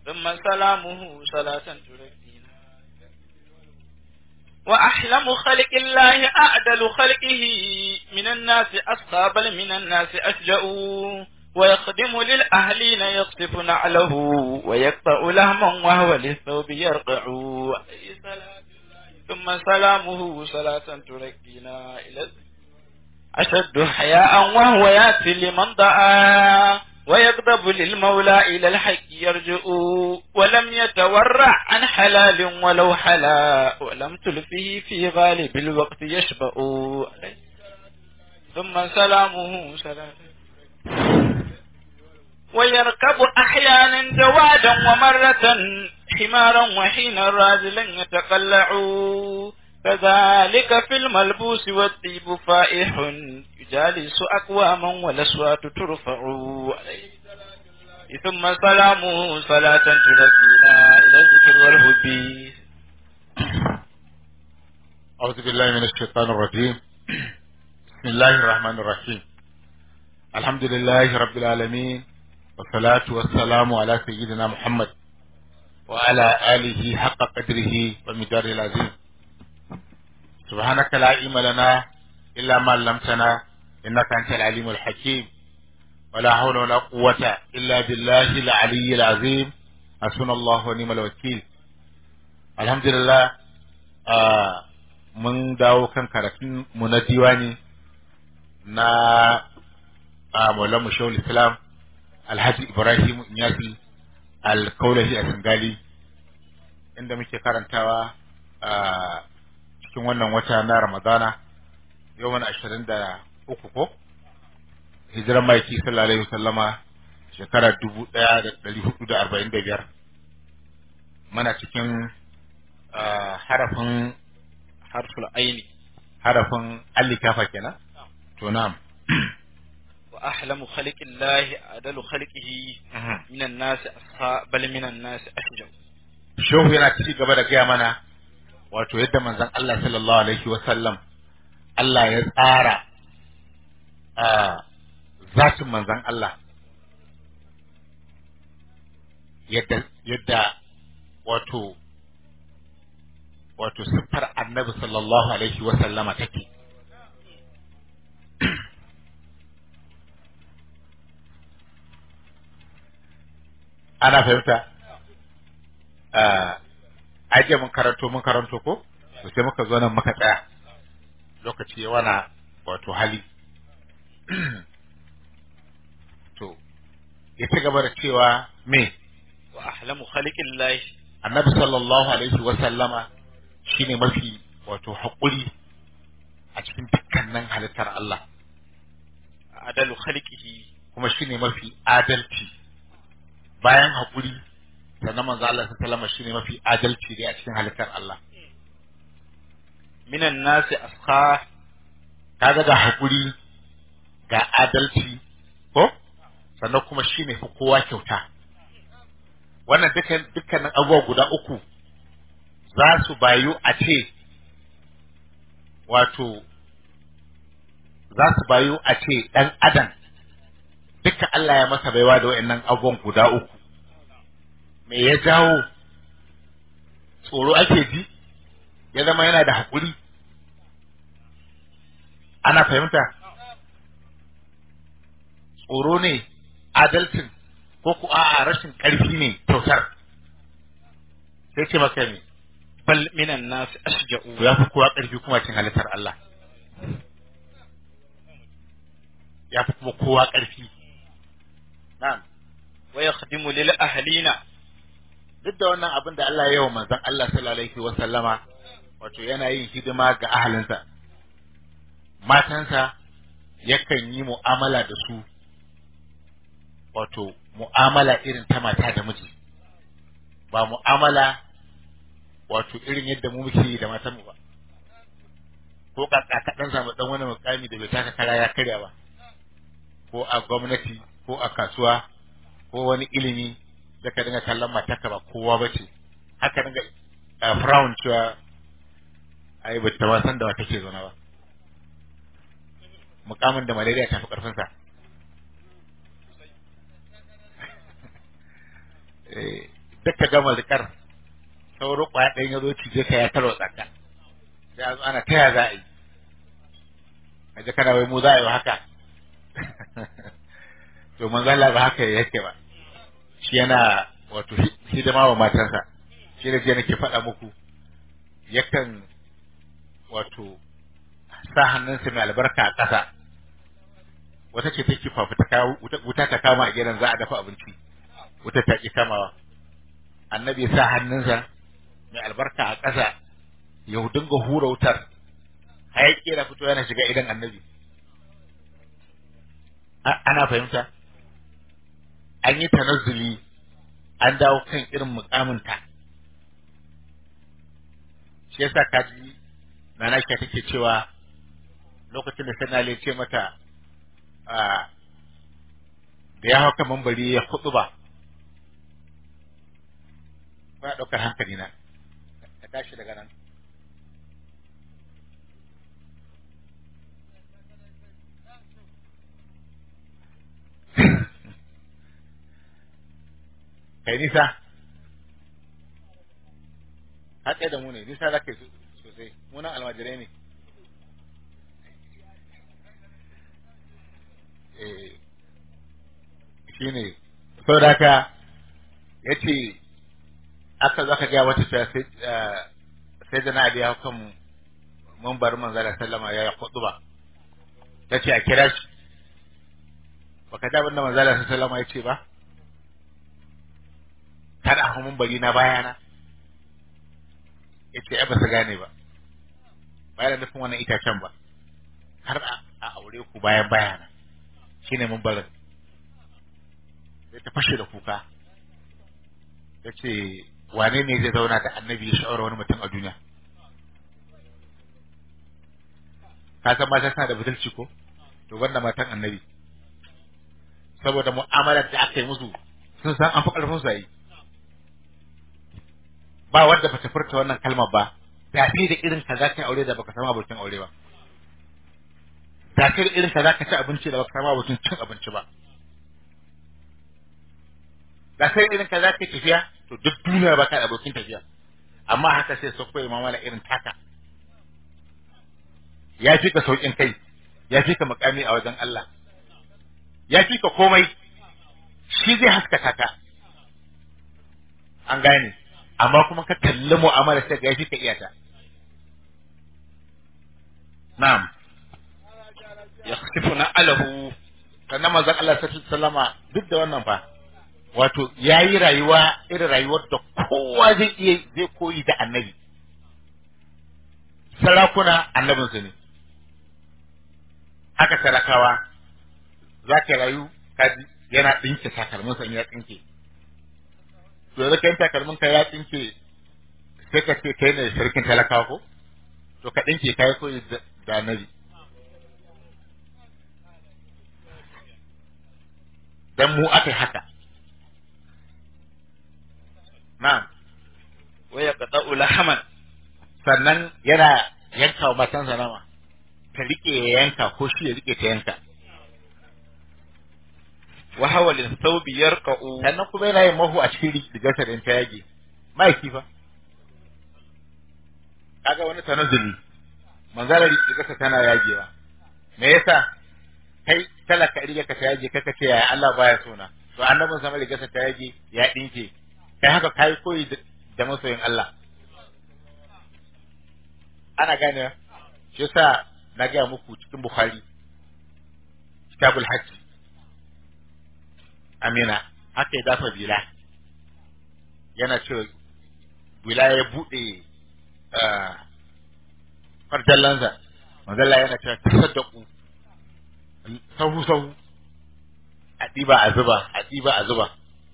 ثم سلامه صلاة تركينا وأحلم خلق الله أعدل خلقه من الناس أسقى بل من الناس أشجأ ويخدم للأهلين يقصف نعله ويقطع لهما وهو للثوب يرقع ثم سلامه صلاة تركينا إلى أشد حياء وهو يأتي لمن دعا ويغضب للمولى إلى الحق يرجع ولم يتورع عن حلال ولو حلا ولم تلفه في غالب الوقت يشبأ ثم سلامه سلام ويركب أحيانا جوادا ومرة حمارا وحين راجلا يتقلع كذلك في الملبوس والطيب فائح يجالس أقواما والأصوات ترفع ثم سلامه صلاة تركينا إلى الذكر والهدي أعوذ بالله من الشيطان الرجيم بسم الله الرحمن الرحيم الحمد لله رب العالمين والصلاة والسلام على سيدنا محمد وعلى آله حق قدره ومداره العظيم سبحانك لا علم لنا إلا ما علمتنا إنك أنت العليم الحكيم ولا حول ولا قوة إلا بالله العلي العظيم حسبنا الله ونعم الوكيل الحمد لله آه mun dawo kan karatun mu na diwani na a Maulana Shawul Islam Alhaji Ibrahim Inyasi Al-Kaulahi a Singali inda muke karantawa a cikin wannan wata na Ramadana yau mana ashirin da uku ko hijiran maiki sallallahu alaihi wasallama shekara dubu ɗaya da ɗari hudu da arba'in da biyar mana cikin harafin harful aini harafin allikafa kenan to na'am وأحلم خلق الله أدل خلقه من الناس أسخى بل من الناس أشجع shehu yana ci gaba da gaya mana wato yadda manzon Allah sallallahu alaihi wa sallam Allah ya tsara a zatin manzon Allah yadda yadda wato wato siffar annabi sallallahu alaihi wa sallama take ana fahimta aje mun karanto mun karanto ko to sai muka zo nan muka tsaya lokaci ya wana wato hali to ya ci gaba da cewa me وأحلم خلق الله annabi sallallahu alaihi wa sallama shine mafi wato haƙuri a cikin dukkanin halittar Allah أدل خلقه kuma shine mafi adalci bayan haƙuri sannan manzo Allah sallallahu alaihi shine mafi adalci dai a cikin halittar Allah من الناس أسخى kaga ga haƙuri ga adalci ko sannan kuma shine fi kowa kyauta wannan dukkan dukkanin abubuwa guda uku za su bayu a ce wato za su bayu a ce ɗan adam duka Allah ya masa baiwa da wa'annan abubuwan guda uku me ya jawo tsoro ake ji ya zama yana da haƙuri ana fahimta tsoro ne adalcin ko ku a'a rashin ƙarfi ne kyautar sai ce maka ne بل من الناس أشجع to ya fi kowa ƙarfi kuma cin halittar Allah ya fi kuma kowa ƙarfi na'am ويخدم للأهلين duk da wannan abin da Allah ya yi wa manzon Allah sallallahu alaihi wa sallama wato yana yin hidima ga ahalinsa matansa yakan yi mu'amala da su wato mu'amala irin ta mata da miji ba mu'amala wato irin yadda mu muke yi da matan mu ba ko kaka ka dan samu dan wani mukami da bai taka kara ya karya ba ko a gwamnati ko a kasuwa ko wani ilimi da ka dinga kallon matarka ba kowa ba ce haka dinga a frown cewa ai ba ta ma san da wa take zaune ba mukamin da malaria ta fi karfin sa duk ka gama rikar sauro kwaya ɗayan ya zo cije ka ya tarwa tsaka sai a zo ana taya za a yi kaje kana wai mu za a yi haka to manzo Allah ba haka yake ba shi yana wato hidima wa matansa shi da je nake faɗa muku yakan wato sa hannunsa mai albarka a ƙasa wata ce take fafuta kawo wuta ta kama a gidan za a dafa abinci wuta ta ki kamawa annabi sa hannunsa mai albarka a ƙasa ya dinga hura wutar hayaki da fito yana shiga idan annabi ana fahimta an yi tanazzuli an dawo kan irin mukaminta shi yasa kaji nana shi take cewa lokacin da sanale ce mata da ya hau kan mambari ya kudu ba ba ɗaukar hankali na ka tashi daga nan kai nisa haɗe da mu ne nisa za ka yi sosai munan almajirai ne shi ne sau da haka ya ce aka zaka gaya wata ta sai da na aliya kan mambar manzara sallama ya yi kudu ba ta ce a kira shi baka da abin da manzara sallama ya ce ba kada a mun bari na bayana ya ce ba su gane ba bayan nufin wannan itacen ba har a aure ku bayan bayana shine mun barin sai ta fashe da kuka ya ce wane ne zai zauna da annabi ya sha'awar wani mutum a duniya ka san mata suna da budurci ko to wanda matan annabi saboda mu'amalar da aka yi musu sun san an fi ƙarfin su yi ba wanda bata furta wannan kalmar ba da fi da irin ka zaka aure da baka samu abokin aure ba da fi da irin ka zaka ci abinci da baka samu abokin cin abinci ba da sai irin ka zaka tafiya to duk duniya baka da abokin tafiya amma haka sai su koyi mamala irin taka ya fi ka saukin kai ya fi ka makami a wajen Allah ya fi ka komai shi zai haskaka ka an gane amma kuma ka kalli mu'amala sai ga yafi ka iyata na'am yakhsifuna alahu sannan manzon Allah sallallahu alaihi wasallama duk da wannan fa wato yayi rayuwa irin rayuwar da kowa zai iya zai koyi da annabi sarakuna annabinsu ne haka talakawa za ka rayu kaji yana ɗinke takalminsa in ya tsinke to da kai takalmin ka ya tsinke sai ka ce kai ne sarkin talakawa ko to ka dinke kai koyi da annabi dan mu aka haka na'am wa yaqta'u lahaman sannan yana yanka wa matansa nama ta rike ya yanka ko shi ya rike ta yanka wa hawa lin thawbi yarqa'u sannan kuma yana yin mahu a cikin rigarsa da ta yage mahaifi fa kaga wani tanazzuli manzara rigarsa tana yagewa me yasa kai talaka rigarka ta yage kaka ce yaya Allah baya sona to annabin sama rigarsa ta yage ya dinke kai haka kai koyi da masoyin Allah ana gane shi yasa na ga muku cikin Bukhari kitabul hajj amina haka ya dafa bila yana cewa bila ya buɗe farjallansa manzalla yana cewa tasaddaku sahu sahu a ɗiba a zuba a ɗiba a zuba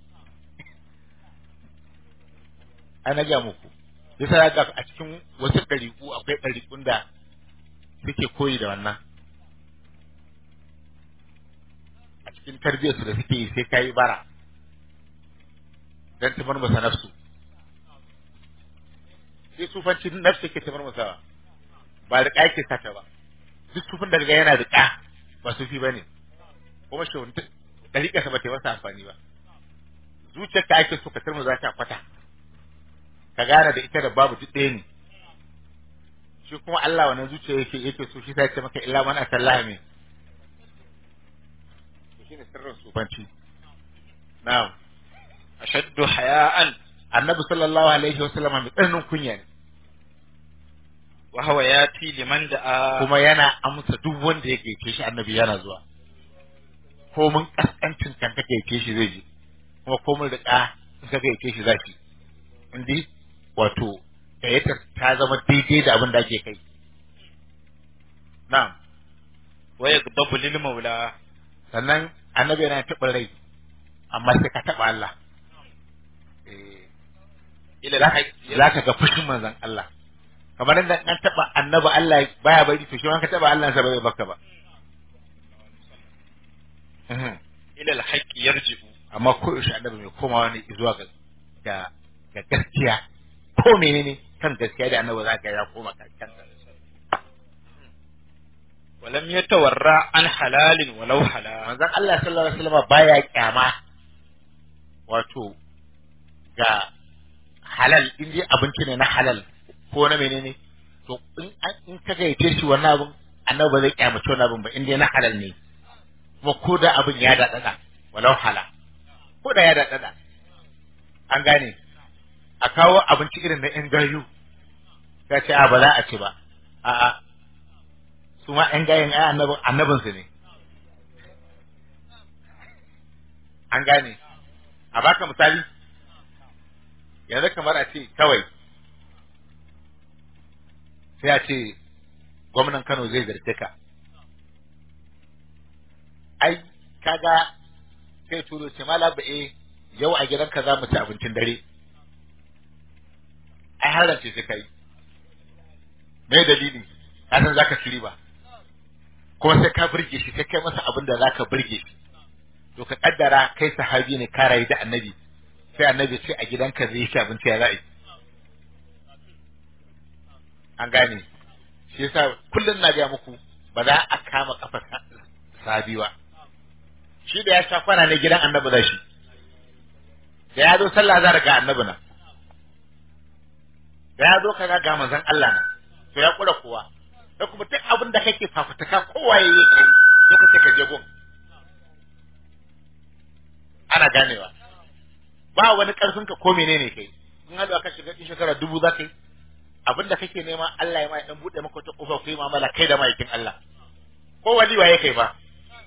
ana ga muku yasa ya ga a cikin wasu ɗariƙu akwai ɗariƙun da suke koyi da wannan a cikin tarbiyyarsu da suke yi sai ka yi bara don tafar masa nafsu sai sufanci nafsu ke tafar masa ba da yake sata ba duk sufin da yana da ƙa ba sufi ba ne kuma shi wani ɗariƙa sa ba ta masa amfani ba zuciyar ta ake so ka turmu za ta kwata ka gane da ita da babu duk ɗaya ne shi kuma Allah wannan zuciya yake yake so shi sai ce maka illa man atallaha min shine sirrin sufanci na'am ashaddu haya'an annabi sallallahu alaihi wasallam mai tsananin kunya ne wa huwa yati liman da'a kuma yana amsa duk wanda ya gaice shi annabi yana zuwa ko mun kaskancin kan ka gaice shi zai je kuma ko mun riƙa in ka gaice shi zaki indi wato gayyatar ta zama daidai da abin da ake kai na'am wa yaghdabu lil maula sannan annabi yana taɓa rai amma sai ka taɓa Allah eh ila za ka al-haqq za ka ga fushin manzon Allah kamar yadda an taɓa annabi Allah baya bari to shi ma ka taɓa Allah sa ba zai baka ba Mhm. ila al-haqq yarji'u amma ko yaushe annabi mai komawa ne zuwa ga ga ga gaskiya ko menene kan gaskiya da annabi za ka ya koma kan kansa wa lam yatawarra an halalin walau halal manzon Allah sallallahu alaihi wasallam baya kyama wato ga halal in dai abinci ne na halal ko na menene to in an- in ka gaice shi wannan abin annabi ba zai kyamace wannan abin ba in dai na halal ne kuma ko da abin ya daɗaɗa walau hala ko da ya daɗaɗa an gane a kawo abinci irin na ƴan gayu ka ce a ba za a ci ba a'a su ma ƴan gayen ai annabin annabinsu ne an gane a baka misali yanzu kamar a ce kawai sai a ce gwamnan Kano zai zarce ka ai kaga sai turo ce mala ba eh yau a gidanka za mu ci abincin dare ai har rance sai kai me dalili ka san zaka ci riba kuma sai ka burge shi sai kai masa abin da zaka burge shi to ka kaddara kai sahabi ne ka rayu da annabi sai annabi ce a gidanka zai ci abinci ya za'i an gane shi yasa kullum na gaya muku ba za a kama kafa sahabi ba shi da ya sha kwana ne gidan annabi da shi da ya zo sallah za ga annabi na da ya zo kaga ga manzon Allah na to ya kura kowa da kuma duk abin da kake fafutuka kowa yayi kai lokacin ka je gun ana ganewa ba wani karfin ka ko menene kai in hadu aka shiga cikin shekara dubu za ka yi abin da kake nema Allah ya ma dan bude maka wata kofa ku yi mu'amala kai da ma'aikin Allah ko wali waye kai ba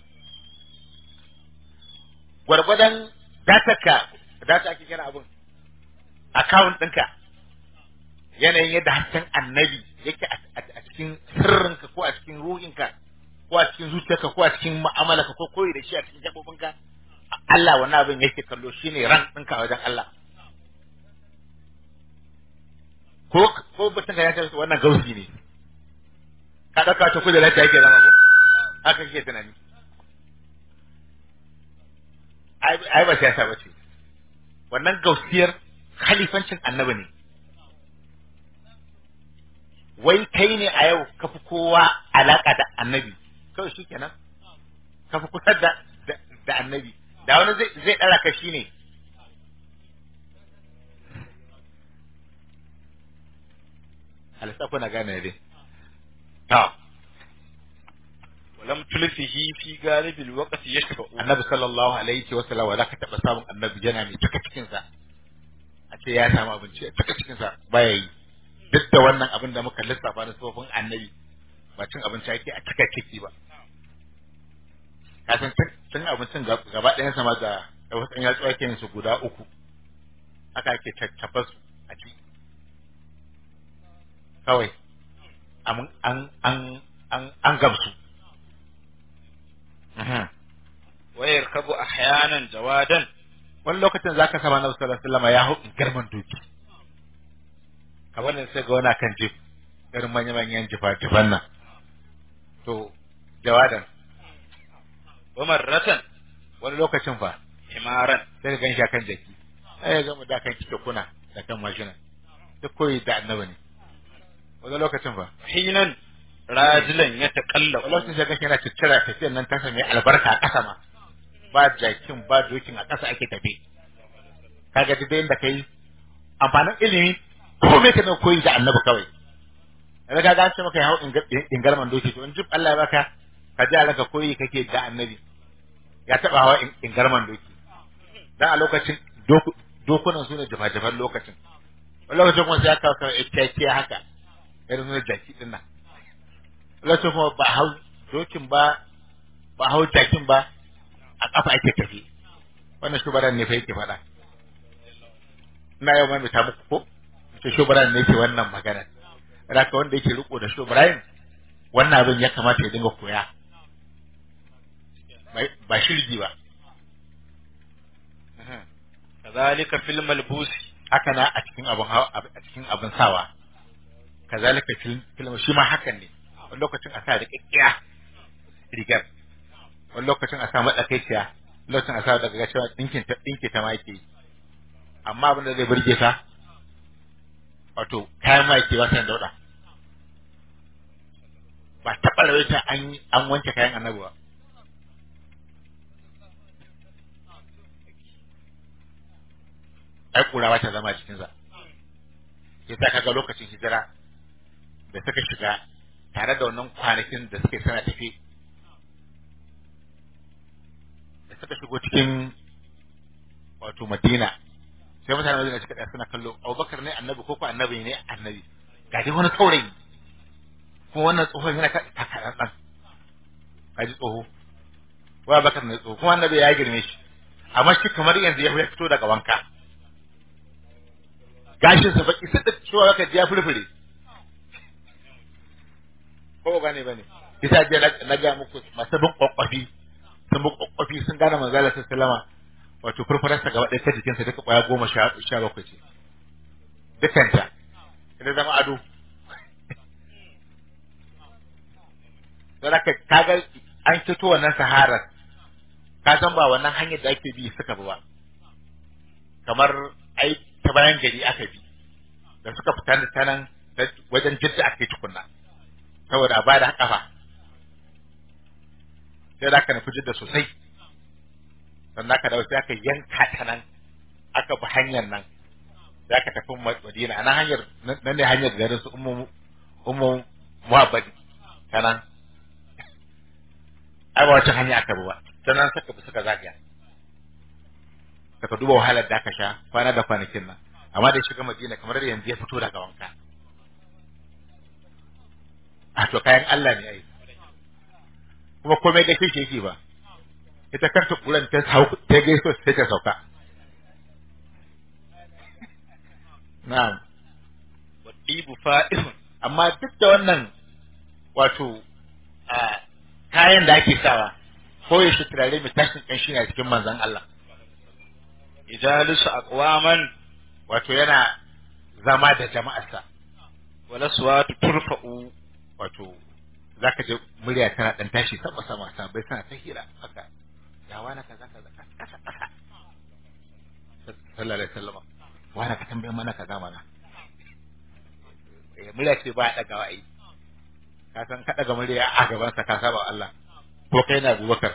gwargwadon datarka data ake kira abin account ɗinka yanayin yadda hasken annabi yake a cikin sirrinka ko a cikin ruhinka ko a cikin zuciyarka ko a cikin mu'amalarka ko koyi da shi a cikin gaɓoɓinka Allah wannan abin yake kallo shine ran ɗinka a wajen Allah ko ko mutum ka yace wannan gausi ne ka ɗauka ta kudin lafiya yake zama ko haka kake tunani ai ba siyasa ba ce wannan gausiyar khalifancin annabi ne wai kai ne a yau ka fi kowa alaka da annabi kawai shi kenan ka fi kusa da da annabi da wani zai zai dara ka shi ne halitta kuna gane dai ta ولم تلفه في غالب الوقت يشفع annabi sallallahu alaihi wa sallam za ka taɓa samun annabi yana mai cika cikinsa a ce ya samu abinci a cika cikinsa baya yi duk da wannan abin da muka lissafa na tsofin annabi ba cin abinci ake a cika ciki ba ka san cin abincin gaba ɗayan sama da da wasu ɗan yatsu ake yin su guda uku haka ake caccafa su a ci kawai an an an an an gamsu ويركب أحيانا جوادا wani lokacin zaka sama na sallallahu alaihi wasallam ya hau garman doki kamar da sai ga wani kan jif irin manya manyan jifa jifan nan to jawadan ومرة wani lokacin fa حمارا sai ka ganshi akan jaki sai ya gama da kan kike kuna da kan mashina duk koyi da annabi ne wani lokacin fa حينا راجلا wani يتقلب lokacin sai ganshi yana ciccira tafiyar nan ta sami albarka a ƙasa ma ba jakin ba dokin a ƙasa ake tafi kaga duk da kai amfanin ilimi ko me ka na koyi da annabi kawai yanzu ka ga ce maka ya hau ingarman doki to in jib Allah ya baka ka ji alaka koyi kake da annabi ya taba hawa ingarman doki dan a lokacin dokunan su ne jafa-jafan lokacin wani lokacin kuma sai aka kawo ita haka irin su jaki din nan lokacin kuma ba hau dokin ba ba hau jakin ba a kafa ake tafi wannan shubaran ne fa yake faɗa ina yau mai ta muku ko to shubaran ne yake wannan magana raka wanda yake riko da shubaran wannan abin ya kamata ya dinga koya ba shirgi ba kazalika fil malbusi haka na a cikin abin a cikin abin sawa kazalika fil film shi ma hakan ne wani lokacin a sa da kikkiya rigar wani lokacin a sa matsakaiciya lokacin a sa daga cewa dinkin ta dinke ta ma yake amma abin da zai burge ta wato kayan ma yake wasan dauda ba taɓa rawaita an an wanke kayan annabi ba ai kura ba ta zama jikinsa sai ta kaga lokacin hijira da suka shiga tare da wannan kwanakin da suke sana tafi da suka shigo cikin wato madina sai mutane madina suka ɗaya suna kallo abubakar ne annabi ko ko annabi ne annabi ga dai wani saurayi kuma wannan tsohon yana takarar ɗan ka ji tsoho wa abubakar ne tsoho kuma annabi ya girme shi amma shi kamar yanzu ya fito daga wanka gashin sa baki sai da cewa ka ya furfure ko gane bane kisa je na ga muku masu bin kwakwafi sun bin kwakwafi sun gane manzo Allah sallama wato furfurar sa gaba ɗaya ta jikin sa duka kwaya goma sha sha bakwai ce dukanta idan zama ado don haka kaga an fito wannan saharar ka san ba wannan hanyar da ake bi suka bi ba kamar ai ta bayan gari aka bi da suka fita da ta nan wajen jidda aka yi tukunna saboda a bada kafa sai da aka nufi jidda sosai sannan aka dawo sai aka yanka ta nan aka bi hanyar nan sai aka tafi madina a nan hanyar nan ne hanyar garin su ummu ummu muhabbadi ta nan ai ba wacce hanya aka bi ba ta nan suka bi suka zagaya ka duba wahalar da aka sha kwana da kwanakin nan amma da shiga madina kamar yanzu ya fito daga wanka a to kayan Allah ne ai kuma komai da kishi yake ba ita kanta kuran ta hau ta gaiso sai ta sauka na'am wadibu fa'ihun amma duk da wannan wato a kayan da ake sawa ko ya shi turare mai tashin kanshi ne a cikin manzon Allah ijalisu aqwaman wato yana zama da jama'arsa wala suwatu turfa'u wato zaka je murya tana dan tashi sama sama sabai tana ta hira haka ya wani kaza kaza kasa kasa sallallahu alaihi wasallam wani ka tambaye mana kaza mana eh murya ce ba dagawa ai ka san ka daga murya a gaban sa ka saba Allah ko kai na Abubakar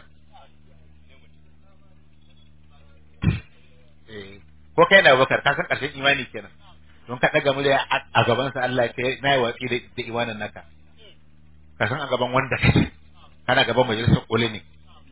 eh ko kai na Abubakar ka san karshen imani kenan don ka daga murya a gaban sa Allah ke na yi watsi da imanin naka ka san a gaban wanda kake kana gaban majalisar koli ne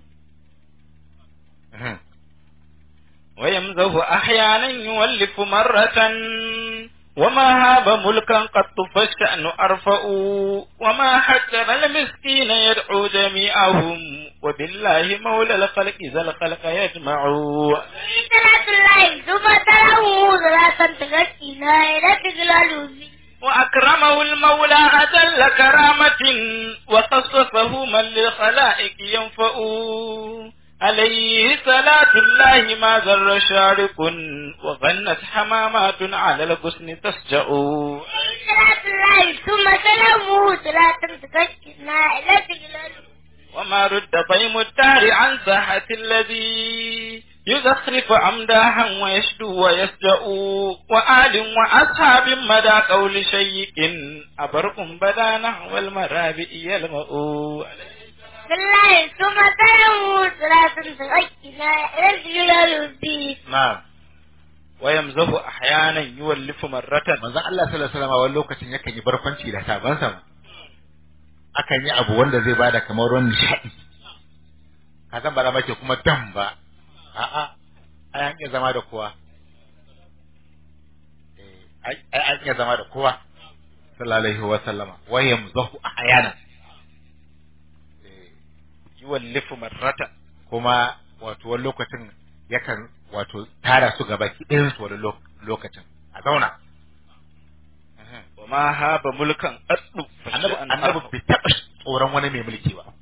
ويمزه أحيانا يولف مرة وما هاب ملكا قط فالشأن أرفأ وما حجر المسكين يدعو جميعهم وبالله مولى الخلق ذا الخلق يجمع صلاة الله ثم تلاه صلاة تغشينا إلى تجلال وأكرمه المولى أجل كرامة وخصصه من للخلائق ينفأ عليه صلاة الله ما ذر شارق وغنت حمامات على الغصن تسجأ صلاة الله ثم تلاه صلاة تغشينا إلى تجلال وما رد طيم الدار عن ساحة الذي يزخرف أمداحا ويشدو ويسجأ وآل وأصحاب مدى قول شيء أبرق بدا نحو المرابئ يلمأ بالله ثم تلاه صلاة تغشينا إلى تجلال na'am ويمزه أحيانا يولف مرة manzon Allah sallallahu alaihi wasallam wani lokacin yakan yi barkwanci da sabansa ma akan yi abu wanda zai bada kamar ruwan nishadi ka san ba za mace kuma dam ba a'a ai an iya zama da kowa eh ai ai an iya zama da kowa sallallahu alaihi wasallama wa yamzahu ahyana eh يولف مرة kuma wato wani lokacin yakan wato tara su gaba ɗayan su wani lo- lokacin a zauna وما هاب ملكا قد annabi فشأن annabi أرفع. bai taɓa tsoron wani mai mulki ba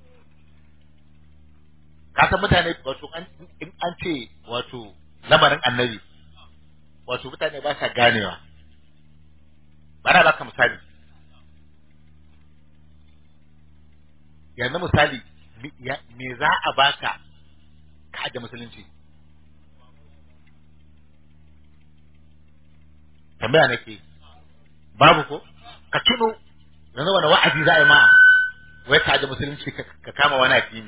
ka san mutane wato an in an ce wato lamarin annabi wato mutane ba sa ganewa bara baka misali yanzu misali mi- ya- me za a baka ka da musulunci tambaya nake babu ko ka tuno yanzu wani wa'azi za a yi ma wai ka da musulunci ka ka kama wani addini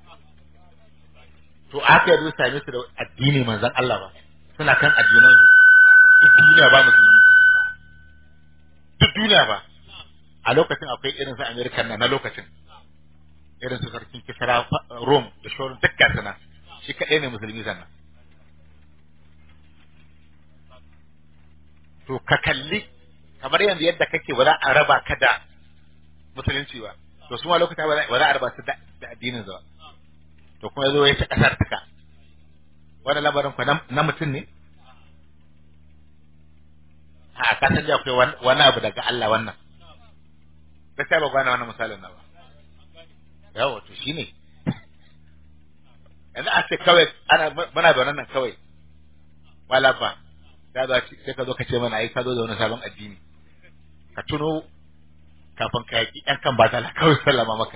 to aka yi same su da addini manzon Allah ba suna kan addinan su duk duniya ba musulmi duk duniya ba a lokacin akwai irin su American na na lokacin irin su sarkin kisara Rome da shorin dukkan sana shi kaɗai ne musulmi sannan to ka kalli kamar yanzu yadda kake ba za a raba ka da musulunci ba to su ma lokuta ba za ba za a raba su da da addinin ba to kuma yazo ya ci kasar tuka wannan labarin ku na mutum ne a ka san da akwai wani- wani abu daga Allah wannan gaskiya ba gane wannan misalin na ba yawa to shine yanzu a ce kawai ana muna da wannan nan kawai wala ba ya za ci sai ka zo ka ce mana ai ka zo da wani sabon addini ka tuno kafin ka yaki ɗan kan batala kawai sallama maka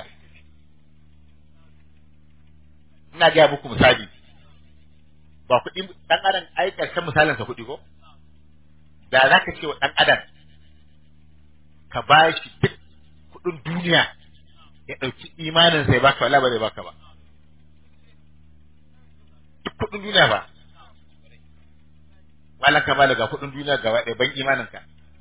ina gaya muku misali ba kuɗi ɗan adam ai ƙarshen misalinsa kuɗi ko da za ka ce wa ɗan adam ka ba shi duk kuɗin duniya ya ɗauki imaninsa ya baka wala ba zai baka ba duk kuɗin duniya ba malan ka bala ga kuɗin duniya gaba ɗaya ban imaninka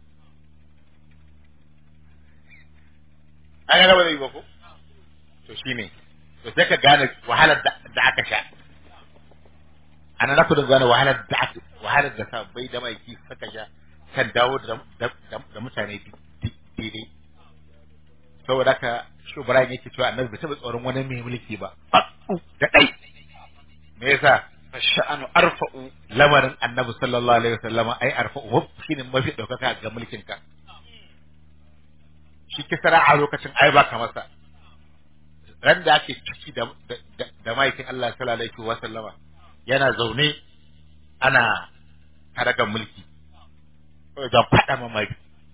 an yana ba zai yi ba ko to shine to sai ka gane wahalar da da aka sha ana na kudin gane wahalar da aka wahalar da sa bai da maiki suka sha kan dawo da da da mutane daidai saboda haka shi Ibrahim yake cewa annabi bai taɓa tsoron wani mai mulki ba da ɗai me yasa فالشأن أرفع lamarin annabi sallallahu alaihi wasallama ai arfa'u shine mafi daukaka ga mulkin ka shi kisara a lokacin ai ba ka masa ran da ake ciki da da, da maikin Allah sallallahu alaihi wasallama yana zaune ana karagan mulki da fada ma mai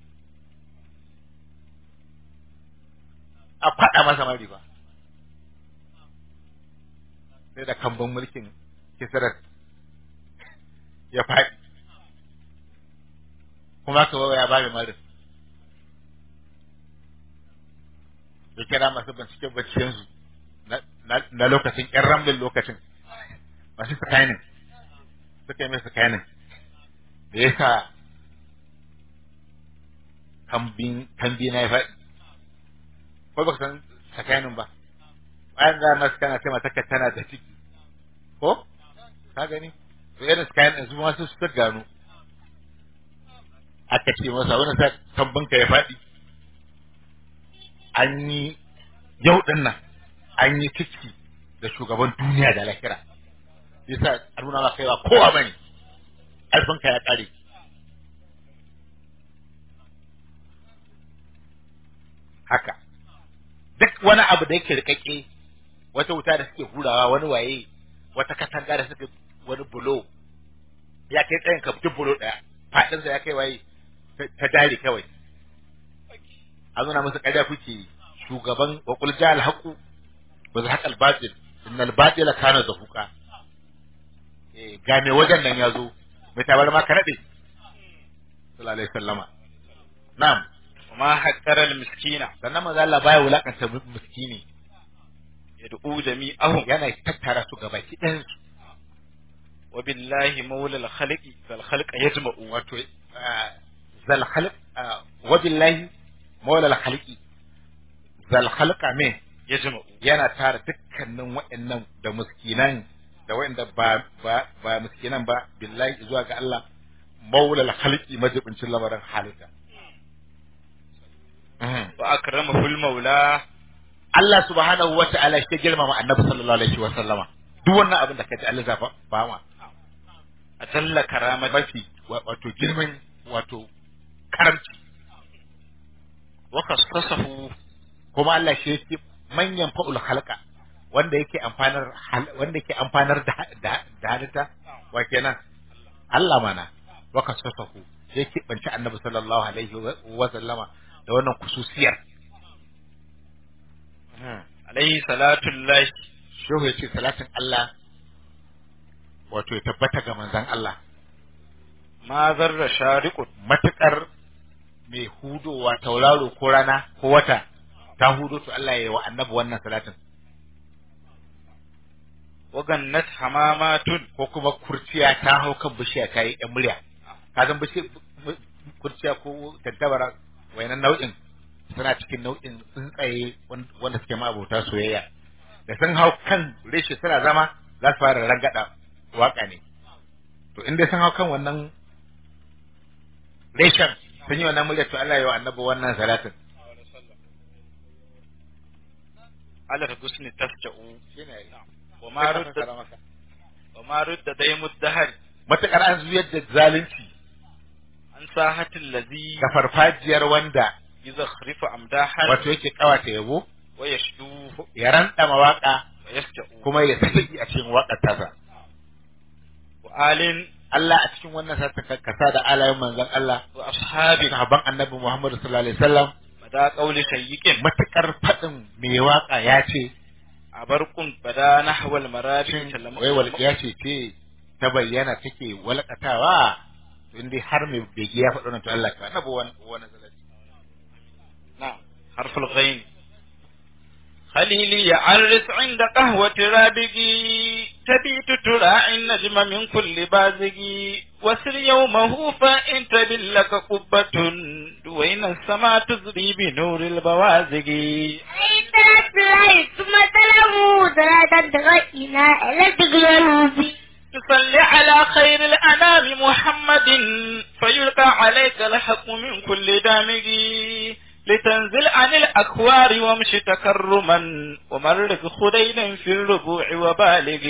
a fada masa mari ba sai da kamban mulkin kisarar ya faɗi kuma ka wawa ya bada marin ya kira masu bincike bincikensu na lokacin ƴan ramlin lokacin masu sakainin suka yi mai sakainin da ya sa kambi na ya faɗi ko baka san sakainin ba bayan za masu kana ce mata tana da ciki ko ka gani to irin kayan ɗin su ma su suka gano aka ce masa wani sa kambinka ya faɗi an yi yau ɗin nan an yi ciki da shugaban duniya da lahira yasa a nuna ma kaiwa kowa bane ƙarfinka ya ƙare haka duk wani abu da yake rikakke wata wuta da suke hurawa wani waye wata katanga da suke wani bulo ya kai tsayin ka duk bulo daya fadinsa ya kai waye ta dare kawai an nuna musu ƙarya kuke shugaban wa qul ja'al haqu wa zahaq al batil innal batila kana zahuqa eh ga me wajen nan yazo mai tabar ma ka nade sallallahu alaihi wasallama na'am وما حقر المسكين sannan manzo Allah baya wulakanta miskini يدعو جميعهم yana tattara su gaba ki ɗayan su wa billahi maula al-khaliqi fal khalqa yajma'u wato ah, zal khalq ah, wa billahi maula al khaliqi zal khalqa me yajma'u yana tara dukkanin waɗannan da miskinan da waɗanda ba ba ba miskinan ba billahi zuwa ga Allah maula al khaliqi majibincin lamarin halitta Mhm. wa akramahu al-maula Allah subhanahu wa ta'ala shi ya girmama annabi sallallahu alaihi wa sallama duk wannan abin da kaji Allah zafa ba ma atalla karamati mafi wa- wato girman wato karamci wa khassasahu kuma Allah shi yake manyan fa'ul halqa wanda yake amfanar hal- wanda yake amfanar da da da halitta wa kenan Allah mana wa kasafahu yake banci annabi sallallahu alaihi wa- wa sallama da wannan kususiyar alayhi salatu llahi shehu yace salatin Allah wato ya tabbata ga manzon Allah ma zarra shariqut matukar mai hudowa tauraro ko rana ko wata ta hudo to Allah ya yi wa annabi wannan salatin wa gannat hamamatun ko kuma kurciya ta hau kan bishiya ta yi ɗan murya ka san bishiya kurciya ko tattabara wayannan nau'in suna cikin nau'in tsuntsaye wan- wanda suke ma'abota soyayya da sun hau kan reshe suna zama za su fara rangada waka ne to in dai sun hau kan wannan reshen sun yi wannan murya to Allah ya yi wa annabi wannan salatin ala husni tasja'u shine wa ma rudda wa ma rudda daimud dahar matakar an zuyar da zalunci an sahatil ladhi da farfajiyar wanda yuzakhrifu amdahan wato yake kawata yabo wa yashdu ya ranta mawaka wa yasja'u kuma ya saki a cikin waƙar tasa wa alin Allah a cikin wannan sa ta kasa da alayen manzon Allah wa ashabi sahabban annabi Muhammad sallallahu alaihi wasallam bada qawli shayyikin matukar fadin mai waka ya ce abarkun bada nahwal marabi shin sallama wai walƙiya ce ce ta bayyana take walƙatawa to indai har mai bege ya faɗo nan to Allah ka annabi wannan wannan salati نعم حرف الغين خليلي عرس عند قهوة رابقي تبيت تراعي النجم من كل بازق وسر يومه فإن تبل لك قبة دوين السماء تزري بنور البوازق عليه صلاة الله ثم سلامه صلاة تغينا إلى تقلبي تصلي على خير الأنام محمد فيلقى عليك الحق من كل دامج لتنزل عن الأكوار وامش تكرما ومرق خدينا في الربوع وبالغ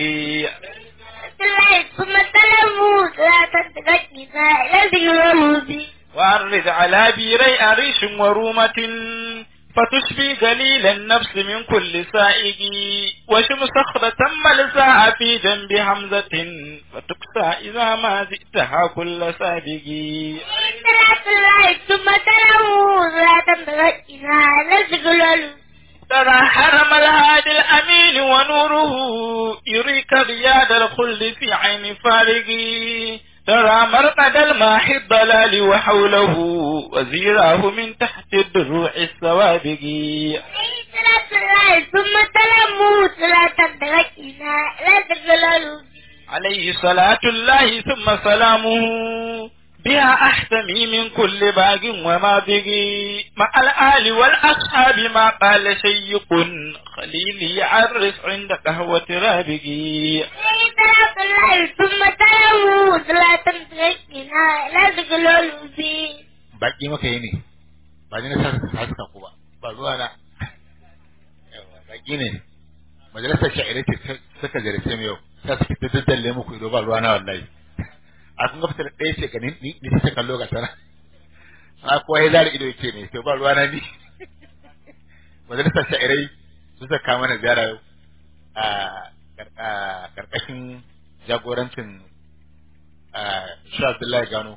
الله ثم سلامه صلاة تغينا إلى تقلبي وعرض على بيري أريش ورومة فتشفي قليل النفس من كل سائق وشم صخرة ملساء في جنب حمزة فتكسى إذا ما زئتها كل سابق صلاة الله ثم سلامه صلاة تغينا إلى تقلبي ترى حرم الهادي الأمين ونوره يريك رياض الخلد في عين فارق ترى مرقد الماحي الضلال وحوله وزيراه من تحت الدروع السوابق عليه صلاة الله ثم سلامه صلاة تغينا إلى تقلبي عليه صلاة الله ثم سلامه بها أحتمي من كل باق وماضق مع الآل والأصحاب ما قال شيق خليلي عرس عند قهوة رابق عليه صلاة الله ثم سلامه صلاة تغينا إلى تقلبي baki maka yi ne ba ni na sa sa suka ku ba ba zuwa na Yawa, baki ne majalisar sha'irai ce ta- suka ziyarce mu yau ta suka ta daddalle muku ido ba ruwa na wallahi a kun ga fitar ɗaya ce ka ni ni ni ta kallo ga sana a kuwa ya zara ido yake ne to ba ruwa na ni majalisar sha'irai su suka kama mana ziyara yau a kar- a karkashin jagorancin a shi Abdullahi Gano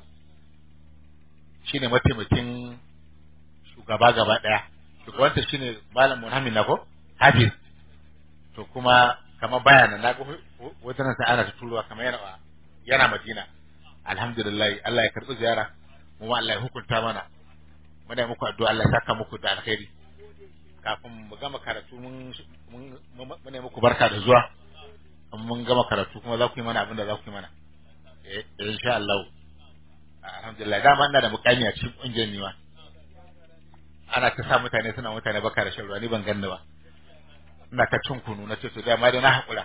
shine mataimakin shugaba gaba daya shugabanta shine malam Muhammad Nako Hafiz to kuma kamar bayanan na ga wajen sa ana ta turuwa kamar yana yana Madina alhamdulillah Allah ya karbi ziyara mu ma Allah ya hukunta mana muna yi muku addu'a Allah ya saka muku da alkhairi kafin mu gama karatu mun mun muna yi muku barka da zuwa in mun gama karatu kuma za ku yi mana abin da za ku yi mana eh eh, insha Allah alhamdulillah dama ina da mukami a cikin kungiyar niwa ana ta sa mutane suna mutane baka da shan ruwa ni ban ganni ba ina ta cin kunu na ce to dama dai na haƙura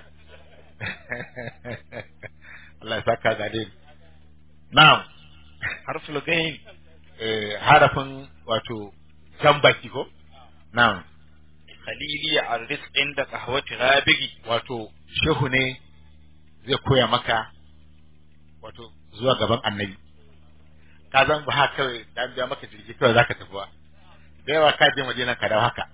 Allah ya saka ga dai na'am harful gain eh harafin wato jan baki ko na'am khalili arris inda qahwati rabigi wato shehu ne zai koya maka wato zuwa gaban annabi ka zan ba haka kawai dan biya maka jirgi kawai zaka tafi ba da yawa ka je madina ka dawo haka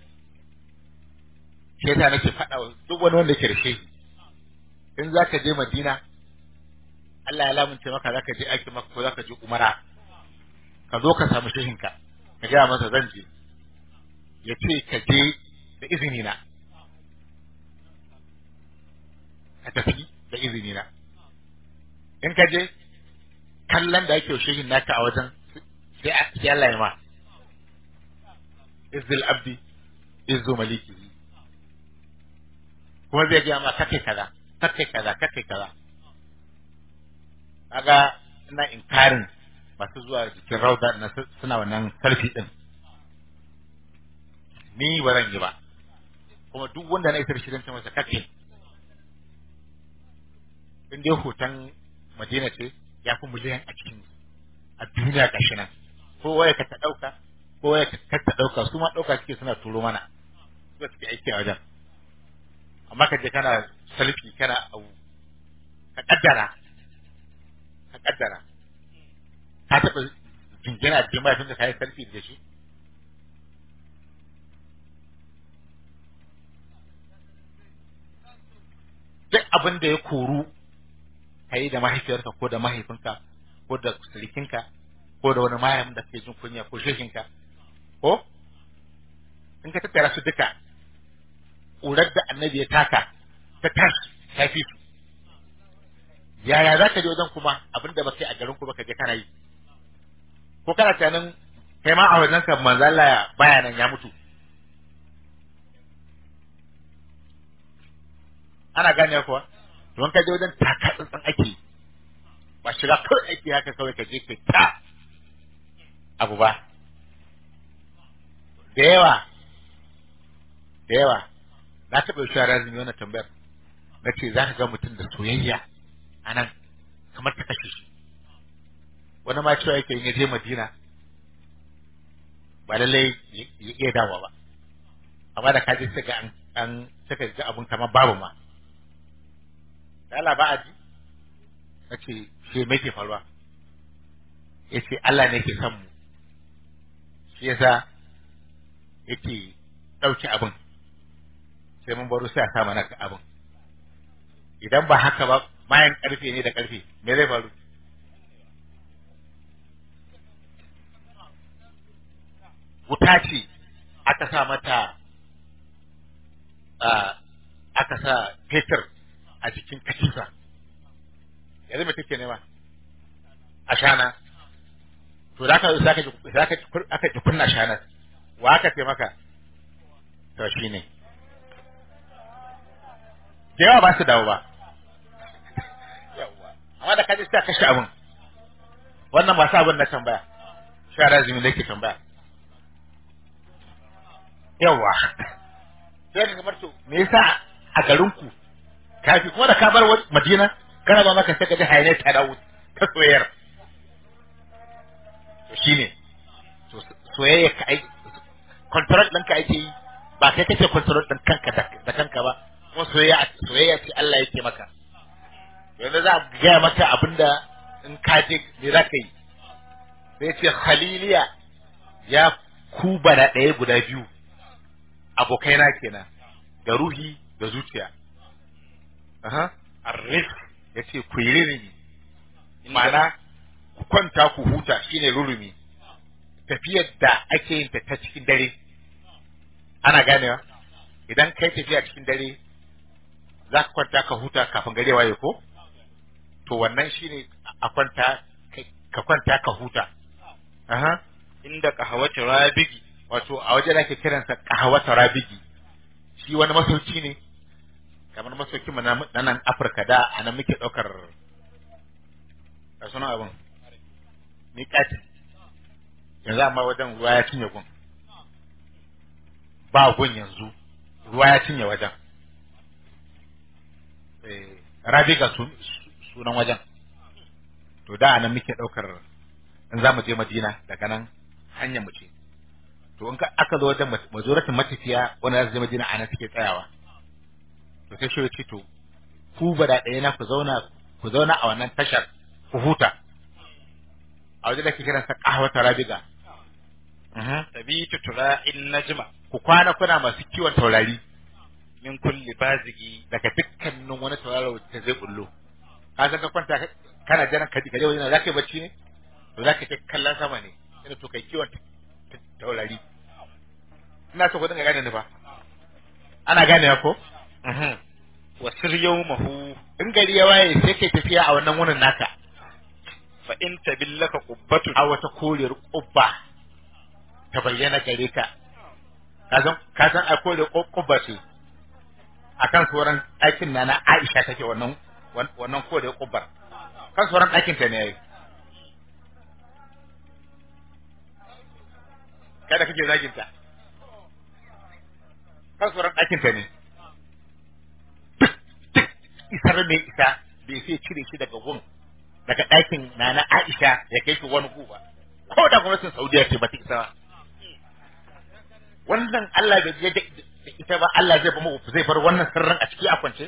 shi yasa nake faɗa wa duk wani wanda yake da shehi in zaka je madina Allah ya lamunce maka zaka je aiki maka ko zaka je umara ka zo ka samu shehinka ka gaya masa zan je ya ce ka je da izini na ka tafi da izini na in ka je kallon da ake shehin naka a wajen sai sai Allah ya ma izzil abdi izzu maliki kuma zai gaya ma kake kaza kake kaza kake kaza kaga ina inkarin masu zuwa jikin rauda na suna wannan selfie din ni ba zan yi ba kuma duk wanda na isar shirin ta masa kake in dai hoton madina ce ya fi miliyan a cikin a duniya gashi nan ko waya ka ta dauka ko waya ka ta dauka su ma dauka suke suna turo mana su suke aiki a wajen amma ka je kana selfie kana abu ka kaddara ka kaddara ka taɓa jingina a cikin mahaifin da ka yi selfie da shi duk abin da ya koru ka yi da mahaifiyarka ko da mahaifinka ko da sirikinka ko da wani mahaifin da suke jin kunya ko shehinka ko in ka tattara su duka ƙurar da annabi ya taka ta tashi ta fi su yaya za ka je wajen kuma abin da ba kai a garin ku ba ka je kana yi ko kana tunanin kai ma a wajen ka manzo Allah baya nan ya mutu ana gane kuwa don ka je wajen taka tsantsan ake ba shiga kawai aiki haka kawai ka je ka ta abu ba da yawa da yawa na taɓa yi shara zumi wannan tambayar na ce za ka ga mutum da soyayya a nan kamar ta kashe shi wani ma cewa yake in ya je madina ba lallai ya iya dawa ba amma da kaje suka an an suka ga abun kamar babu ma da Allah ba a ji na ce shi me ke faruwa ya ce Allah ne ke son mu shi yasa yake ɗauki abin sai mun baro sai a sa mana abin idan ba haka ba mayan ƙarfe ne da ƙarfe me zai faru wuta ce aka sa mata aka sa fetur a jikin katifa yanzu me take nema ashana to da ka zaka zaka aka ji kunna shanar wa aka ce maka to shine da yawa ba su dawo ba amma da kaji sai kashe abin wannan ba sa abin na tambaya shara zumi da ke tambaya yawa sai ka kamar to me yasa a garin ku kafi kuma da ka bar Madina kana ba maka sai ka ji hayane ta dawo ta soyayyar to shine to soyayya ka ai control ɗinka ake yi ba kai kake control ɗin kanka da kanka ba kuma soyayya soyayya ce Allah yake maka yanzu za a gaya maka abinda in ka je me za ka yi sai ce khaliliya ya ku bana ɗaya guda biyu abokaina kenan da ruhi da zuciya aha arif ya ce ku yi ririmi ma'ana ku kwanta ku huta shine rurumi tafiyar da ake yin ta ta cikin dare ana ganewa idan kai tafiya cikin dare za ka kwanta ka huta kafin gare waye ko to wannan shine a kwanta ka kwanta ka huta aha inda kahawati rabigi wato a wajen ake kiransa kahawata rabigi shi wani masauki ne kamar masaukin mu na na nan Afirka da a nan muke ɗaukar a sunan abin miƙati yanzu amma wajen ruwa ya cinye gun ba gun yanzu ruwa ya cinye wajen eh rabiga su, su- sunan wajen to da a nan muke ɗaukar in za mu je Madina daga nan hanyar mu ce to in ka aka zo wajen majoratin matafiya wanda za su je Madina a nan suke tsayawa to sai shi ya ce to ku ba da ɗaya na ku zauna ku zauna a wannan tashar ku huta a wajen da ke kiransa kahwata rabiga Mhm. tabitu tura'in najma ku kwana kuna masu kiwon taurari min kulli bazigi daga dukkanin wani tauraro da zai bullo ka san ka kwanta ka- kana jiran ka ka je wajen za ka yi bacci ne to za ka ce kallon sama ne ina to kai kiwon ta- ta- taurari ina so ku dinga gane ni fa ana gane ko Mhm. wa sir yawmahu in gari ya waye sai kai tafiya a wannan wurin naka fa in tabillaka qubbatun a wata koriyar kubba ta bayyana gare ka ka san ka san a koriyar kubba ce akan sauran ɗakin na na Aisha take wannan wan- wannan koriyar kubbar kan sauran ɗakin ta ne yayi kada kake zagin ta kan sauran ɗakin ta ne duk duk isar mai isa bai sai cire shi daga gun daga ɗakin na na Aisha ya kai shi wani guba ko da gwamnatin Saudiya ce ba ta isa ba wannan Allah bai je da da ita ba Allah zai bar zai bar wannan sirrin a ciki a kwance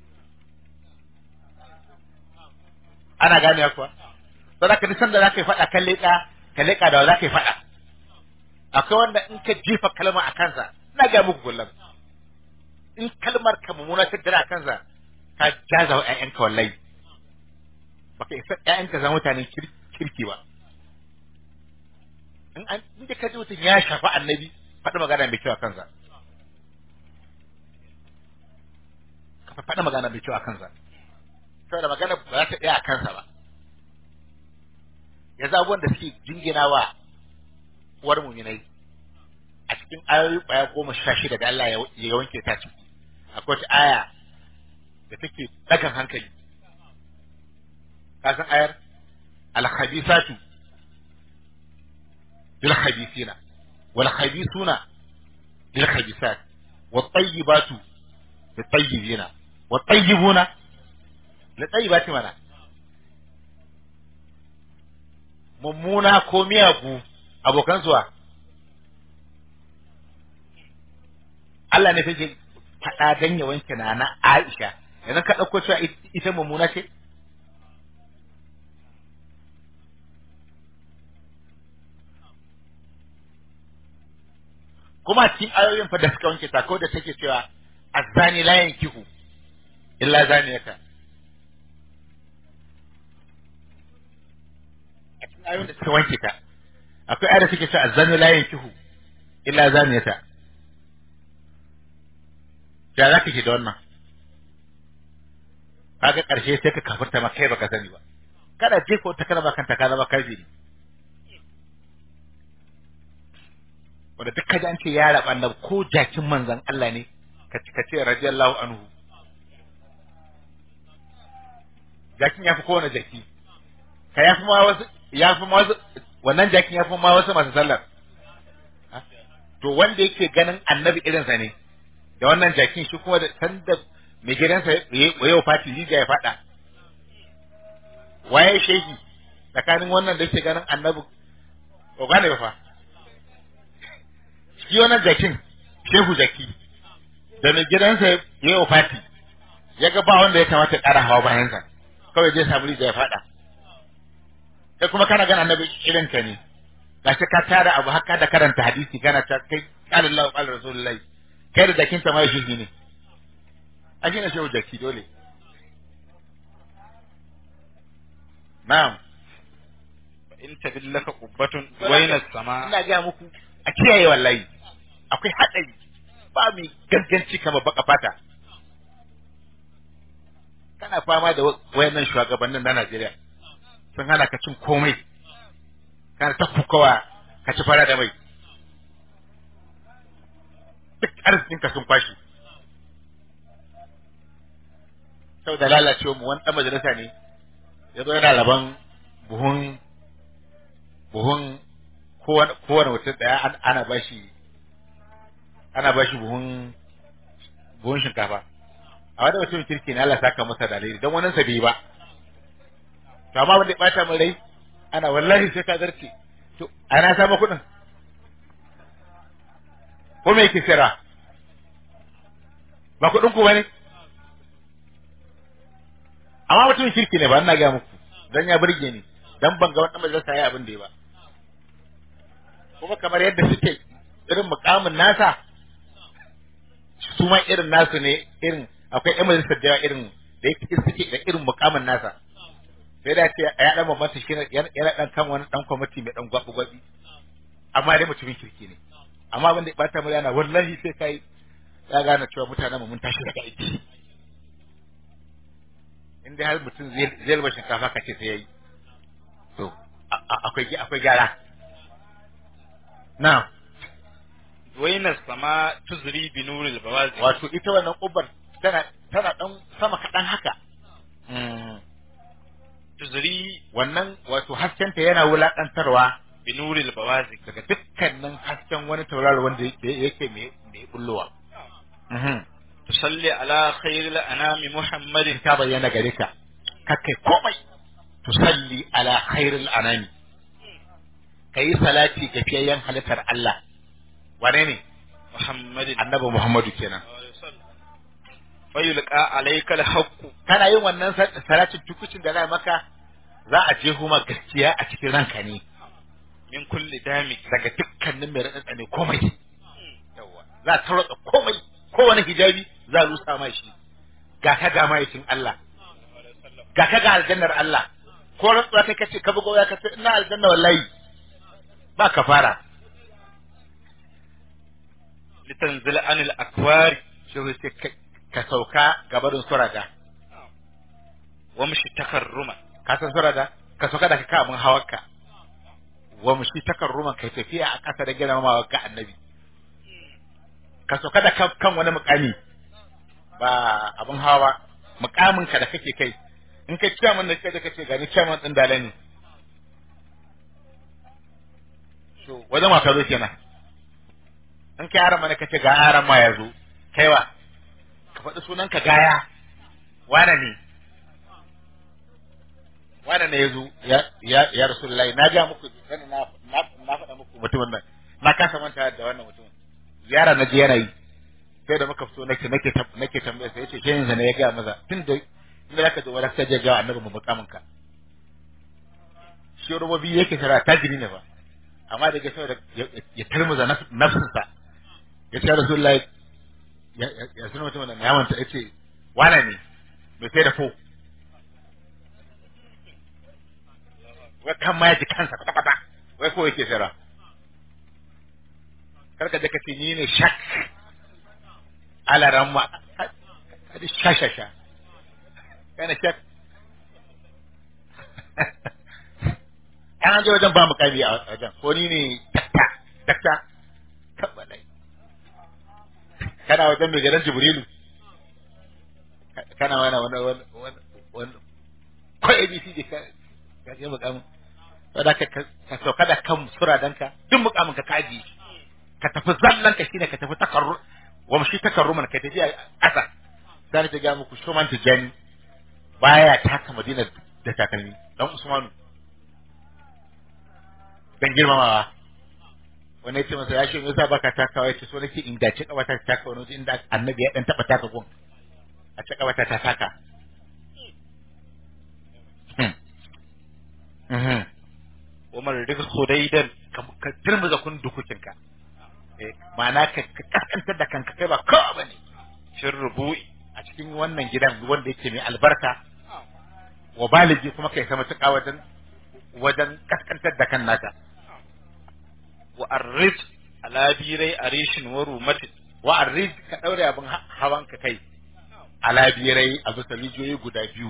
ana gane kuwa sai ka nisan da zaka yi faɗa kan leƙa ka leƙa da zaka yi faɗa akwai wanda in ka jefa kalma a kansa ina ga muku kullum in kalmar ka mummuna ta dira a kansa ka jaza wa ƴaƴanka wallahi baka isa ƴaƴanka zama mutanen kir- kirki ba in an inda ka ji mutum ya shafi annabi faɗi magana mai kyau a kansa ka faɗi magana mai kyau a kansa saboda magana ba za ta ɗaya a kansa ba yanzu abubuwan da suke jingina wa uwar muminai a cikin ayoyi ƙwaya goma sha shida da Allah ya- ya wanke ta ciki akwai wata aya da take ɗagan hankali ka san ayar al-khabisatu lil khabisina wal khabisuna lil khabisat wat tayyibatu lit tayyibina wat tayyibuna lit tayyibati mana mummuna ko miyagu abokan zuwa Allah ne take faɗa dan ya wanke na na Aisha idan ka ɗauko cewa it- ita mummuna ce kuma a cikin ayoyin fa da suka wanke ta ko da take cewa azzani la yankihu illa zaniyata a cikin ayoyin da suka wanke ta akwai ayar da suke cewa azzani la yankihu illa zaniyata ya za ka ke da wannan kaga karshe sai ka kafirta ma kai baka sani ba kada je ko ta kalma kanta ka zama kafiri wanda duk kaji an ce ya rabu annabi ko jakin manzon Allah ne ka ka ce radiyallahu anhu jakin ya fi kowane jaki ka ya fi ma wasu ya fi ma wasu wannan jakin ya fi ma wasu masu sallar Ha? to wanda yake ganin annabi irinsa ne da wannan jakin shi kuma da sanda mai gidansa ya yau fati riga ya fada waye shehi tsakanin wannan da yake ganin annabi ko gane ba fa shi wannan jakin shehu jaki da mai gidansa ya yau fati ya ga ba wanda ya kamata ya ƙara hawa bayansa kawai zai samu riga ya fada sai kuma kana ganin annabi irinka ne gashi ka tara abu haka da karanta hadisi kana ta kai qala Allahu qala Rasulullahi kai da jakin ta mai shi ne a gina shehu jaki dole na'am in tabillaka qubbatun wayna sama ina ga muku a kiyaye wallahi akwai hadari ba mai ganganci kamar baka fata kana fama da wayannan shugabannin na Najeriya sun hana ka cin komai kana ta kukawa ka ci fara da mai duk arzikin ka sun kwashi saboda lalacewa mu wani dan majalisa ne ya zo yana laban buhun buhun kowane kowane mutum daya an- ana bashi ana bashi buhun buhun shinkafa a wanda mutum kirki ne Allah saka masa dalili don wannan sa bai ba to amma wanda ya bata min rai ana wallahi sai ka zarce to ana samu kuɗin ko me yake sira ba kuɗin ku bane amma mutumin kirki ne ba ina ga muku dan ya burge ni dan ban ga wannan majalisa yayi abin da ya ba kuma kamar yadda suke irin mukamin nasa su ma irin nasu ne irin akwai yan majalisar da yawa irin da yake suke da irin mukamin nasa sai da ce ya dan bambanta shi yana yana dan kan wani dan kwamiti mai dan gwabi gwabi amma dai mutumin kirki ne amma abin da ya bata mu yana wallahi sai kai ya gane cewa mutanen mu mun tashi daga aiki in dai har mutum zai zai rubar shinkafa kace sai yayi to a- a- akwai akwai gyara na wainar sama tuzri bi nuril bawazi wato ita wannan kubar tana tana dan sama kaɗan haka Mm, tuzri wannan wato haskenta yana wulaƙantarwa bi nuril bawazi daga dukkanin hasken wani tauraro wanda yake yake mai mai bullowa Mhm. tusalli ala khairil anami muhammadin ta bayyana gare ka kakai komai tusalli ala khairil anami kayi salati ga fiyayyen halittar Allah wane ne muhammadin annabi Muhammadu kenan fayulqa alayka alhaqqu kana yin wannan sa- salatin tukucin da za maka za a je kuma gaskiya a cikin ranka ne min kulli dami daga dukkanin mai raɗaɗa ne komai yawa za a tarwatsa komai kowane hijabi za a rusa ma shi ga ka ga ma'aikin Allah ga ka ga aljannar Allah ko rantsuwa kai kace ka bugo ya kace ina aljanna wallahi ba ka fara litanzila anil akwari shi zai ce ka- ka sauka gabarin surada wamshi takarruma ka san surada ka sauka da ka kamun hawarka wa mushi takarruman kai tafiya a ƙasa da girmamawa ga annabi ka sauka da kan kan wani mukami ba abin hawa mukamin ka da kake kai in kai chairman da kai da kace gani chairman din dala ne to wajen wa ka zo kenan in kai aran mana kace ga aran ma ya zo kaiwa ka faɗi sunan ka gaya wane ne wane ne ya zo ya ya ya rasulullahi na ga muku sani na na na faɗa muku mutumin nan na kasa manta da wannan mutumin ziyara na je yana yi sai da muka fito nake nake tam- nake tambaya sai yace shehin ne ya ga maza tun da inda zaka zo wala sai ya ga annabi mu mukamin ka shi rububi yake tara tajiri ne ba amma da ga saboda ya- ya tarmuza naf- nafsinsa ya ce rasulullahi ya ya- ya sunan mutumin nan ya manta yace wane ne mai sai da fo wai kan ma ya ji kansa kwata kwata wai ko yake tsira karka je ka ce ni ne shak ala ramma hadi shashasha kana shak an je wajen ba mu kami a wajen ko ni ne dakta dakta tabbalai kana wajen mai garin jibrilu kana wani wani wani wani wani ko abc ka ka je mukamin saboda ka ka sauka da kan suradanka duk mukamin ka kaji ka tafi zallan ka shine ka tafi takarru wa shi takarruman ka tafi a ƙasa sai ta ga muku shuman tijani baya taka madina da takalmi dan usmanu dan girmamawa wani yace masa ya shi me yasa baka takawa yace so nake in dace kawata ta taka wani waje inda annabi ya dan taba taka gun a ce kawata ta taka Hmm. Mhm. wa marrik khudaidan ka ka turmuza kun dukukinka eh ma'ana ka ka kaskantar da kanka kai ba kowa bane fir rubu'i a cikin wannan gidan wanda yake mai albarka wa baligi kuma kai sama tuka wajen wajen kaskantar da kan naka wa arrij ala birai arishin wa rumatin wa arrid ka daure abin ha- hawan ka kai ala birai a bisa rijiyoyi guda biyu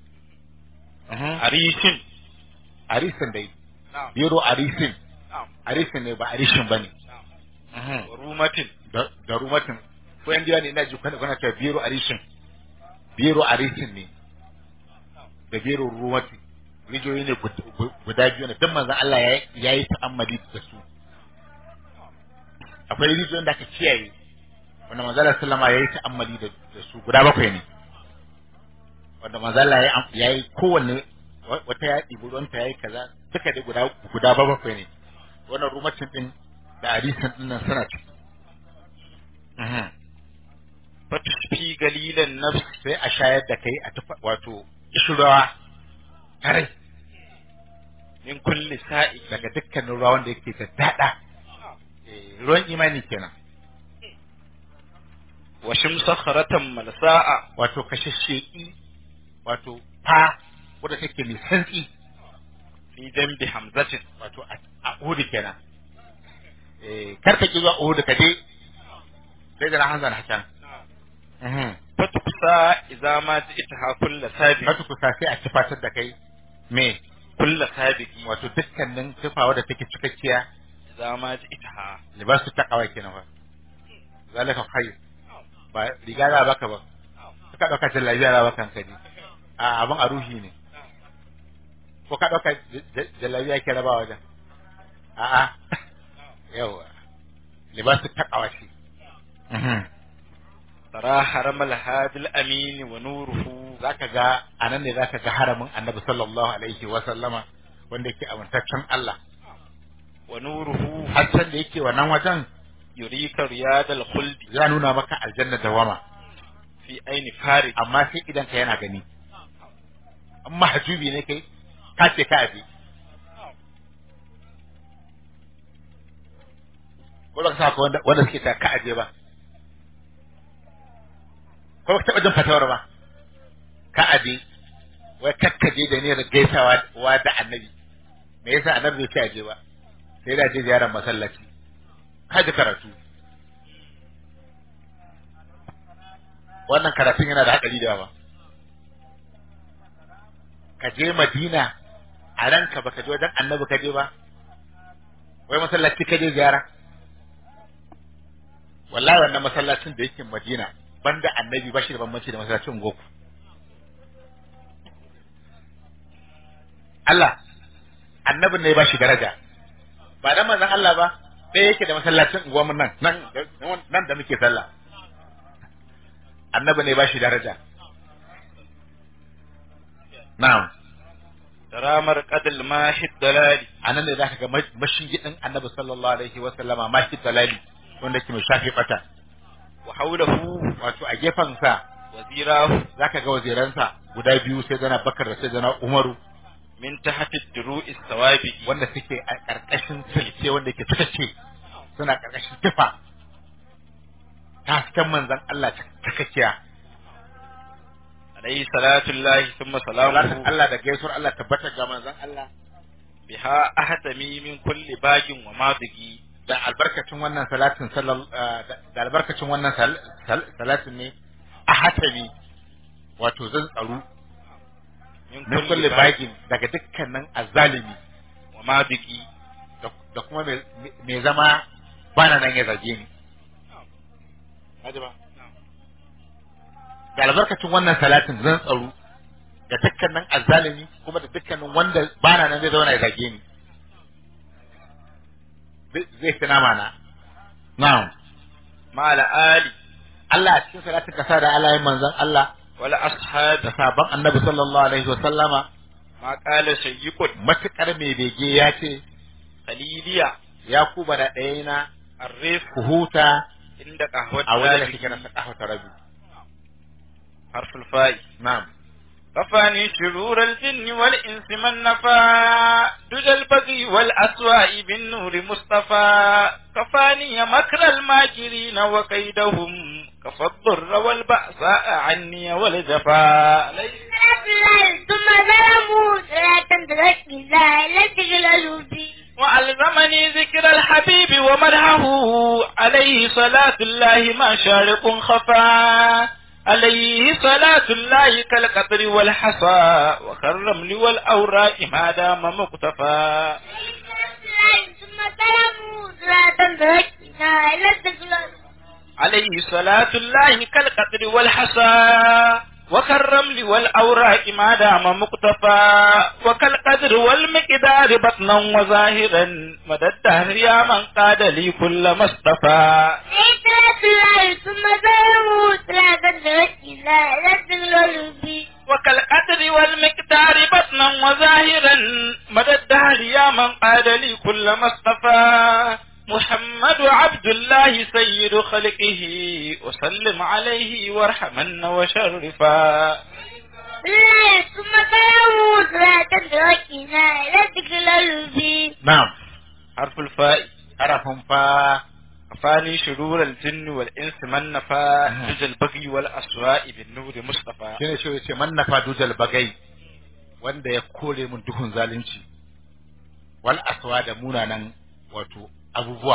arishin arisin dai na'am biro arisin na'am arisin ne ba arishin bane na'am wa rumatin da da rumatin ko yan ne ina ji kuna kuna ta biro arishin biro arisin ne da biro ruwati rijiyoyi ne guda biyu ne don manzon Allah ya yi ta'ammali da su akwai rijiyoyin da aka kiyaye wanda manzon Allah sallama ya yi ta'ammali da su guda bakwai ne wanda manzon Allah ya yi kowanne wata ya ɗibi ruwanta ya yi kaza duka dai guda guda bakwai ne wannan rumacin din da arisin din nan suna ciki fatushfi galilan nafs sai a shayar da kai a tufa wato ishirawa kare min kulli sa'i daga dukkanin ruwa wanda yake da dada ruwan imani kenan wa shimsa kharatan malsa'a wato kashashsheki wato fa wadda take mai santsi fi dambi hamzatin wato a uhudu kenan eh karka ki zuwa uhudu ka je sai da hanzar hakan fatukusa idza ma ji'taha kullu sabi fatukusa sai a tufatar da kai me kullu sabiqi wato dukkanin tufa wadda take cikakkiya idza ma ji'taha libasu taqwa kenan fa zalika khair ba riga za baka ba ka dauka jallabiya za baka kaji a abin a ruhi ne ko ka dauka jallabiya ke raba wajen a a yawa libasu taqwa shi tara haramal hadil amin wa nuruhu zaka ga anan ne zaka ga haramin annabi sallallahu alaihi wa sallama wanda yake amintaccen Allah wa nuruhu hassan da yake wannan wajen yurika riyadal khuldi ya nuna maka aljanna dawama fi aini farid amma sai idan ka yana gani amma hajubi ne kai ka ce ka abi ko ba ka saka wanda wanda suke ta ka aje ba ko ka taba jin fatawar ba ka aje wai kakkaje da ne da gaisawa wa da annabi me yasa annabi bai ce aje ba sai da je ziyarar masallaci ka ji karatu wannan karatun yana da haɗari da yawa ka je madina a ranka baka je wajen annabi ka je ba wai masallaci ka je ziyara wallahi wannan masallacin da yake madina banda annabi ba shi da bambanci da masallacin goku Allah annabin ne ba shi daraja ba dan manzon Allah ba ɗaya yake da masallacin unguwarmu nan nan nan da muke sallah annabi ne ba shi daraja na'am ramar qadal mahid dalali anan ne zaka ga mashigidin annabi sallallahu alaihi wa sallama mahid dalali wanda ke mai shafi bata wa hawlahu wato a gefen sa wazirahu zaka ga waziransa guda biyu sai dana bakar da sai dana umaru min tahti duru'is sawabi wanda suke a karkashin silke wanda ke ce suna karkashin tufa hasken manzon Allah takakkiya alayhi salatu llahi thumma salatin salamuhu Allah da gaisuwar Allah tabbata ga manzon Allah biha ahtami min kulli bagin wa madigi da albarkacin wannan salatin sallal da albarkacin wannan sal- sal- salatin ne a hatami wato zan tsaro min kulli bagin daga dukkanin azzalimi wa madigi da- da kuma mai- mai zama bana nan ya zage ni Haji ba? da albarkacin wannan salatin zan tsaro da dukkanin azzalimi kuma da dukkanin wanda bana nan zai zauna ya zage ni zai zai fi nama na na'am ma ala ali Allah a cikin salatin kasa da Allah yin manzon Allah wal ashab da sabon annabi sallallahu alaihi wa sallama ma qala sayyiqut matukar mai bege ya ce khaliliya ya kuba da ɗaya na arif ku huta inda qahwat a wajen da daliki kike na sakafa ta rabi harful fa'i na'am كفاني شرور الجن والإنس من نفى دجى البغي والأسواء بالنور مصطفى كفاني مكر الماكرين وكيدهم كفى الضر والبأساء عني والجفا ثم ظلموا صلاة تركنا لا تغللوا بي وألزمني ذكر الحبيب ومدحه عليه صلاة الله ما شارق خفا عليه صلاة الله كالقطر والحصى وكالرمل والأوراق ما دام مقتفى ثم ظلموا صلاة تركنا لا تغللوا عليه صلاة الله كالقطر والحصى وكالرمل والأوراق ما دام مقتفى وكالقدر والمقدار بطنا وظاهرا مدى الدهر يا من قاد لي كل ما اصطفى ثلاث الله ثم سلامه ثلاثة درجنا لا تغلل بي وكالقدر والمقدار بطنا وظاهرا مدى الدهر يا من قاد لي كل ما اصطفى محمد عبد الله سيد خلقه وسلم عليه وارحمن وشرفا الله ثم سلامه ثلاثة درجنا لا تغلل بي na'am حرف الفاء harafin fa فاني شرور الجن والإنس من نفى مم. جز البغي والأسواء بالنور مصطفى shine shi yace man nafa dujal bagai wanda ya kore mun duhun zalunci wal aswa da munanan wato abubuwa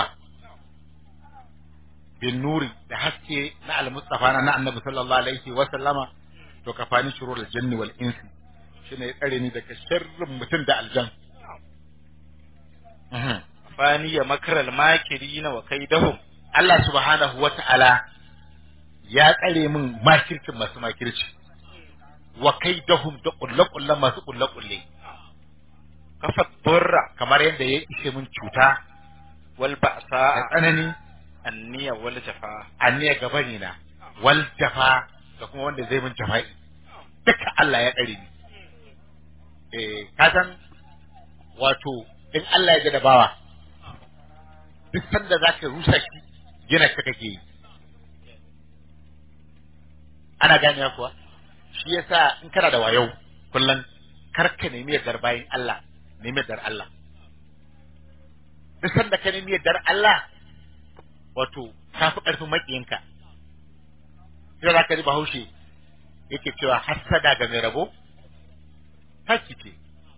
bin nuri da haske na al-mustafa na annabi sallallahu alaihi wa sallama to kafani shurul janni wal insi shine ya tsare ni daga sharrin mutum da aljan Mhm. فاني مكر الماكرين وكيدهم Allah subhanahu wa ta'ala ya tsare min makircin masu makirci wa kai dahum da kulle-kulle masu kulle-kulle كفى الضر kamar yadda ya ishe min cuta da والبأساء tsanani النية والجفاء anniya gabani na wal jafa da kuma wanda zai min jafa'i duka Allah ya tsare ni eh ka san wato in Allah ya ga da bawa duk sanda zaka rusa shi gina ka kake yi ana gane kuwa shi yasa in kana da wayo kullum kar ka nemi yardar bayin Allah nemi yardar Allah duk sanda ka nemi yardar Allah wato ka fi ƙarfin maƙiyinka sai za ka ji bahaushe yake cewa hassada ga mai rabo haki ce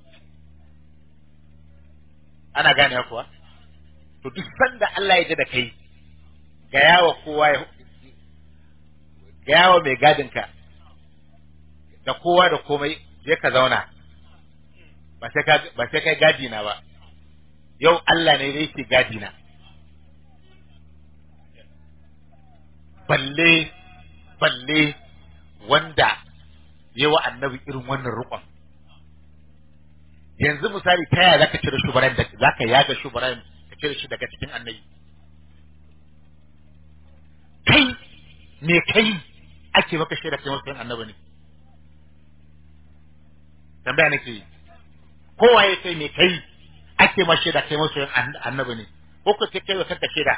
ana gane kuwa to duk sanda Allah ya ji da kai ga yawa kowa ya ga yawa mai gadinka da kowa da komai je ka zauna ba sai ka ba sai kai gadi na ba yau Allah ne da yake gadi na balle balle wanda yawa annabi irin wannan rukun yanzu misali ta yaya zaka cire shubaran da zaka yaga shubaran ka cire shi daga cikin annabi kai me kai ake maka shaida kai wasu annabi ne tambaya nake yi kowa ya kai me kai ake ma shaida kai wasu annabi ne ko ko kai kai wa kanka shaida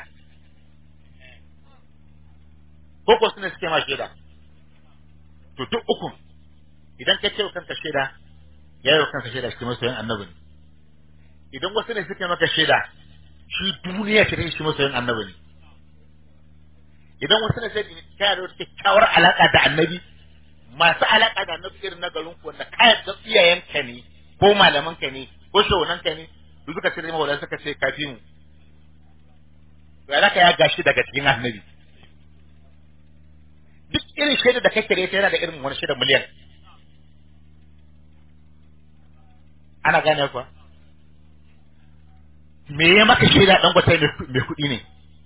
ko ko sune suke ma shaida to duk ukun idan ka ce wa kanka shaida ya yi wa kanka shaida shi masoyin annabi ne idan wasu ne suke maka shaida shi duniya ta shi masoyin annabi ne idan wasu ne sai ka yi da wata kyakkyawar alaka da annabi masu alaka da annabi irin na garin ku wanda kayan da iyayenka ne ko malamanka ne ko shawunanka ne su suka ce mawala suka ce kafi mu to ya ya gashi daga cikin annabi duk irin shaida da kake da ita yana da irin wani shaida miliyan ana gane kuwa me ya maka shaida dan gwata mai kuɗi ne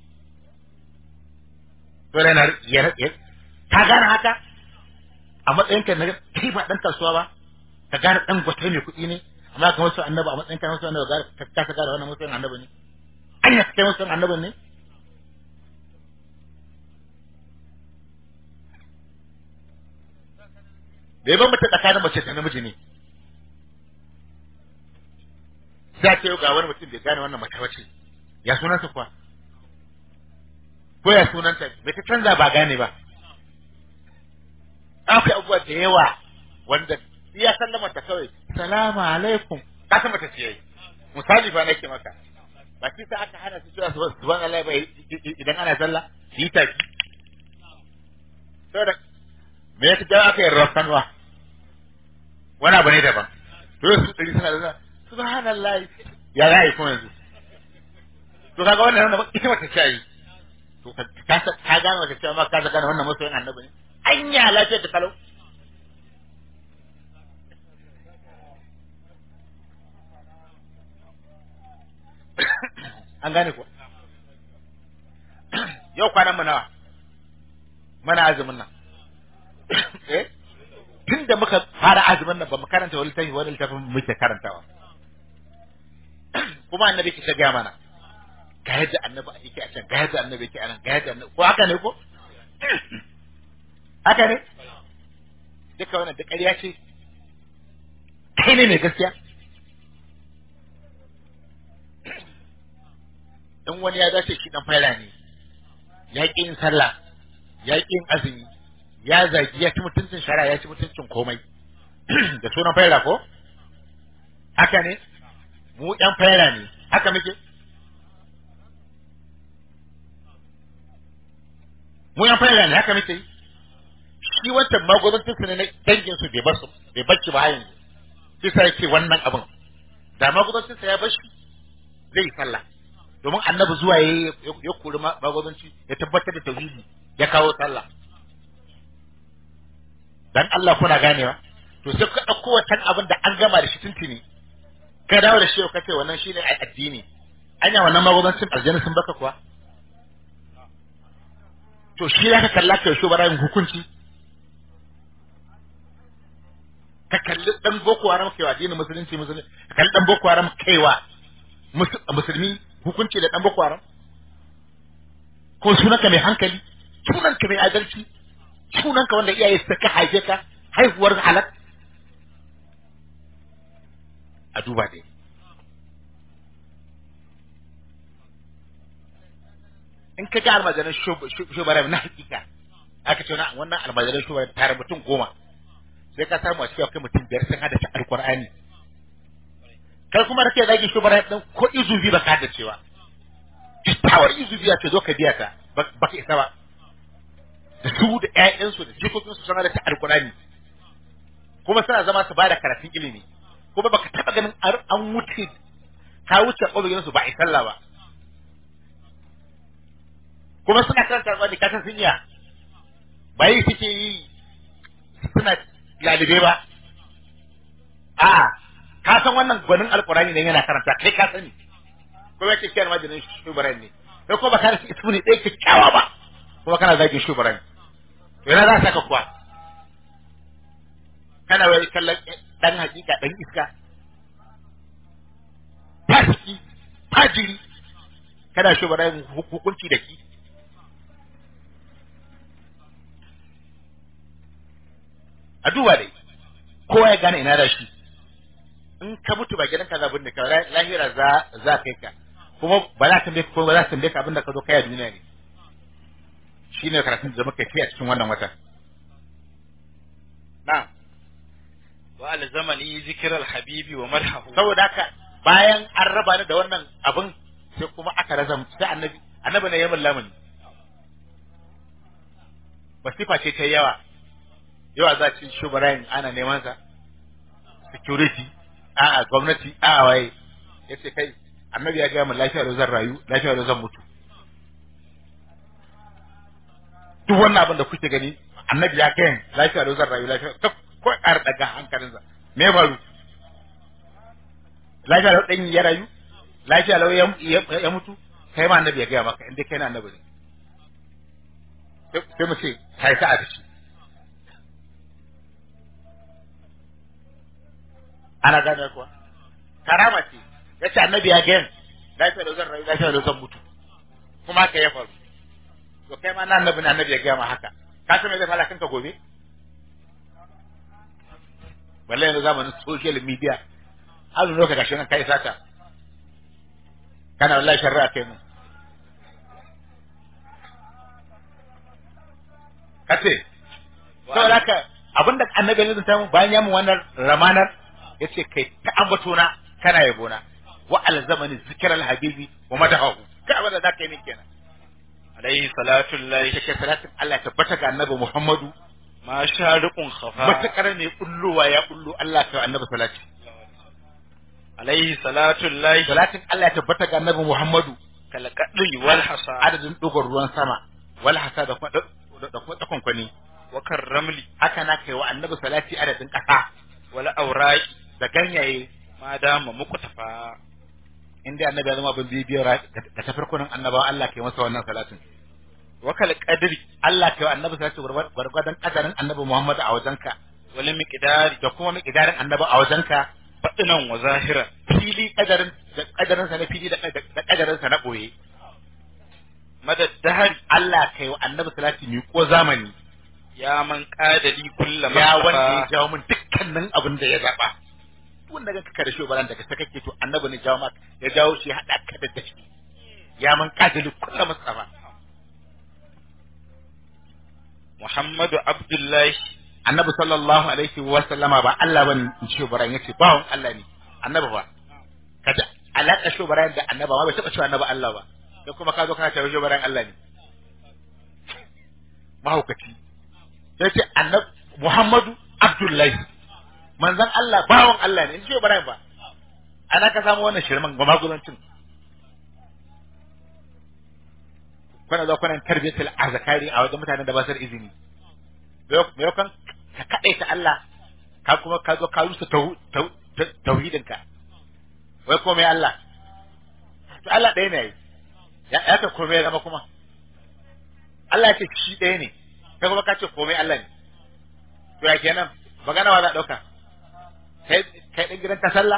dole na ya ka gane haka a matsayin ka na kai ba dan kasuwa ba ka gane dan gwata mai kuɗi ne amma ka wasu annaba a matsayin ka na wasu annaba ka ka gane wannan mutum annaba ne anya kai mutum annaba ne da ya bambanta tsakanin mace da namiji ne za ta yau ga wani mutum bai gane wannan mace wace ya sunansa kuwa ko ya sunanta bai ta canza ba gane ba akwai abubuwa da yawa wanda ya sallama ta kawai salamu alaikum ka san mata ce misali fa nake maka ba shi sa aka hana su cewa subhanallah ba idan ana sallah yi tafi saboda me ya ta aka yi rafanwa wani abu ne daban to su ɗari suna da subhanallah ya za a yi kuma yanzu to kaga wannan wannan ita mata ce yi to ka ka gane wata cewa ma ka ta gane wannan masoyin annabi ne anya lafiyar da kalau an gane ko yau kwanan mu nawa mana azumin nan eh tun da muka fara azumin nan ba mu karanta wani littafi wani littafin muke karantawa kuma annabi ke ta gaya mana ga yadda annabi yake a can ga yadda annabi yake a nan ga yadda annabi ko haka ne ko haka ne duka wannan da ƙarya ce kai ne mai gaskiya in wani ya dace shi dan faila ne ya ƙi yin sallah ya ƙi yin azumi ya zagi ya ci mutuncin shara ya ci mutuncin komai da sunan faila ko haka ne mu ɗan faila ne haka muke mu ɗan faila ne haka muke yi shi wancan magudancin su ne na dangin su bai bar su bai bar shi ba yanzu shi sai yake wannan abin da magudancin sa ya bar shi zai yi sallah domin annabi zuwa ya ya kori magudanci ya tabbatar da tauhidi ya kawo sallah dan Allah kuna ganewa to sai ka dauko wancan abin da an gama da shi tuntuni ka dawo da shi ka ce wannan shine addini anya wannan magudancin aljanna sun baka kuwa to shi zaka kalla ka shi bara yin hukunci ka kalli dan boko haram kaiwa addinin musulunci musulunci ka kalli dan boko haram kaiwa musulmi hukunci da dan boko haram ko sunanka mai hankali sunanka mai adalci sunanka wanda iyaye suka haife ka haihuwar halak a duba dai in ka ga almajiran shubarai na hakika aka ce wannan almajiran shubarai tare mutum goma sai ka samu a cikin akwai mutum biyar sun hada ta alkur'ani kai kuma rake zagin shubarai ɗin ko izubi ba ka hada cewa tawar izubi ya ce zo ka biya ta ba ka isa ba da su da ƴaƴansu da jikokinsu sun hada ta alkur'ani kuma suna zama su bada karatun ilimi kuma baka taba ganin an wuce ka wuce ƙobirin su ba a sallah ba kuma suna karanta alƙur'ani ka san sun iya ba yi suke yi suna lalibe ba a'a ka san wannan gwanin alƙur'ani ne yana karanta kai ka sani kuma yake kiyar majinin shubaran ne kai ko ba ka rasa ismu ne ɗaya kyakkyawa ba kuma kana zagin shubaran to yana za saka kuwa kana wai kallon dan hakika dan iska fasiki fajiri kana shubaran hukunci da ki a duba dai kowa ya gane ina da shi in ka mutu ba gidanka za binne ka lahira za za kai ka kuma ba za ta tambaye ko ba za ta tambaye ka abinda ka zo kai a duniya ne shine karatun da muka yi a cikin wannan wata na wa alzamani zikral habibi wa madhahu saboda haka bayan an raba ni da wannan abin sai kuma aka razam sai annabi annabi ne ya min lamuni masifa ce ta yawa yawa za ci shubarayin ana neman sa security a'a gwamnati a'a waye yace kai annabi ya gaya min lafiya da zan rayu lafiya da zan mutu duk wannan abin da kuke gani annabi ya gaya lafiya da zan rayu lafiya ta ko ƙara daga hankalinsa me faru lafiya da dan ya rayu lafiya lau ya mutu kai ma annabi ya gaya maka inda kai na annabi ne sai mu ce kai sa'a da shi ana gane kuwa karama ce ya ce annabi ya gaya lafiya da zan rayu lafiya da zan mutu kuma haka ya faru to kai ma na annabi na annabi ya gaya ma haka ka san me zai fara kanka gobe balle yanzu zamanin social media har lokaci gashi nan kai sata kana wallahi sharra kai mu kace saboda haka abinda annabi ne zai samu bayan ya mu wannan ramanar yace kai ta ambato na kana yabo na wa alzamani zikral habibi wa madahu ka abinda zaka yi min kenan alaihi salatu lillahi take salatin Allah tabbata ga annabi Muhammadu ma shariqun khafa matakar ne kulluwa ya kullu Allah ka annabi salati alaihi salatu lillahi salatin Allah ya tabbata ga annabi Muhammadu kal qadri wal hasa adadin dogon ruwan sama wal hasa da kuma da kuma tsakon kwani wa ramli haka na kai wa annabi salati adadin kasa wal awraqi da ganyaye ma dama muku tafa inda annabi ya zama bin bibiyar da tafarkunan annabawa Allah kai masa wannan salatin wa kal qadri Allah kai wa annabi salati gwargwadon kadarin annabi Muhammadu a wajenka wal miqdari da kuma miqdarin annabi a wajenka batinan wa zahiran fili kadarin da kadarin sa na fili da da kadarin sa na boye madad dahari Allah kai wa annabi salati mi ko zamani ya man qadali kullu ya wanda ya mustafa jawo min dukkanin abin da ya zaba wanda ga kaka da shi baran daga ta kake to annabi ne jawo maka ya jawo shi ya hada ka da dashi ya man kadali kullu mustafa muhammadu abdullahi annabi sallallahu alaihi wa sallama ba Allah bane in ce baran yace bawon Allah ne annabi ba kaja alaka shi baran da annabi ma bai taba cewa annabi Allah ba sai kuma ka zo kana cewa shi baran Allah ne mahaukaci sai ce annabi Muhammadu Abdullahi manzon Allah bawon Allah ne in ce baran ba ana ka samu wannan shirman ba magudancin kuna zo kuna tarbiyatul azkari a wajen mutanen da ba su da izini me kan ka kaɗai ta Allah ka kuma ka zo ka rusa tauhidinka wai ko mai Allah to Allah ɗaya ne ya ya ka komai zama kuma Allah ya ce shi ɗaya ne kai kuma ka ce komai Allah ne to ya kenan magana wa za a ɗauka kai kai ɗin gidan ta sallah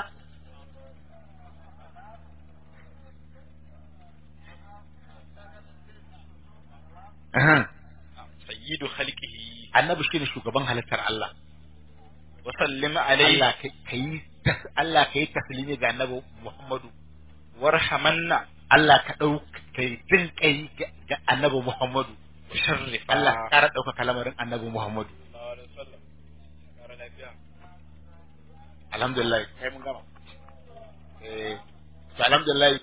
sayyidu khalqihi annabi shine shugaban halittar Allah wa sallim alayhi Allah kai Allah kai taslimi ga annabi Muhammadu warhamanna Allah ka dau kai jin kai ga annabi Muhammadu sharrifa Allah ka kara dauka kalamarin annabi Muhammadu alhamdulillah kai mun gama eh to alhamdulillah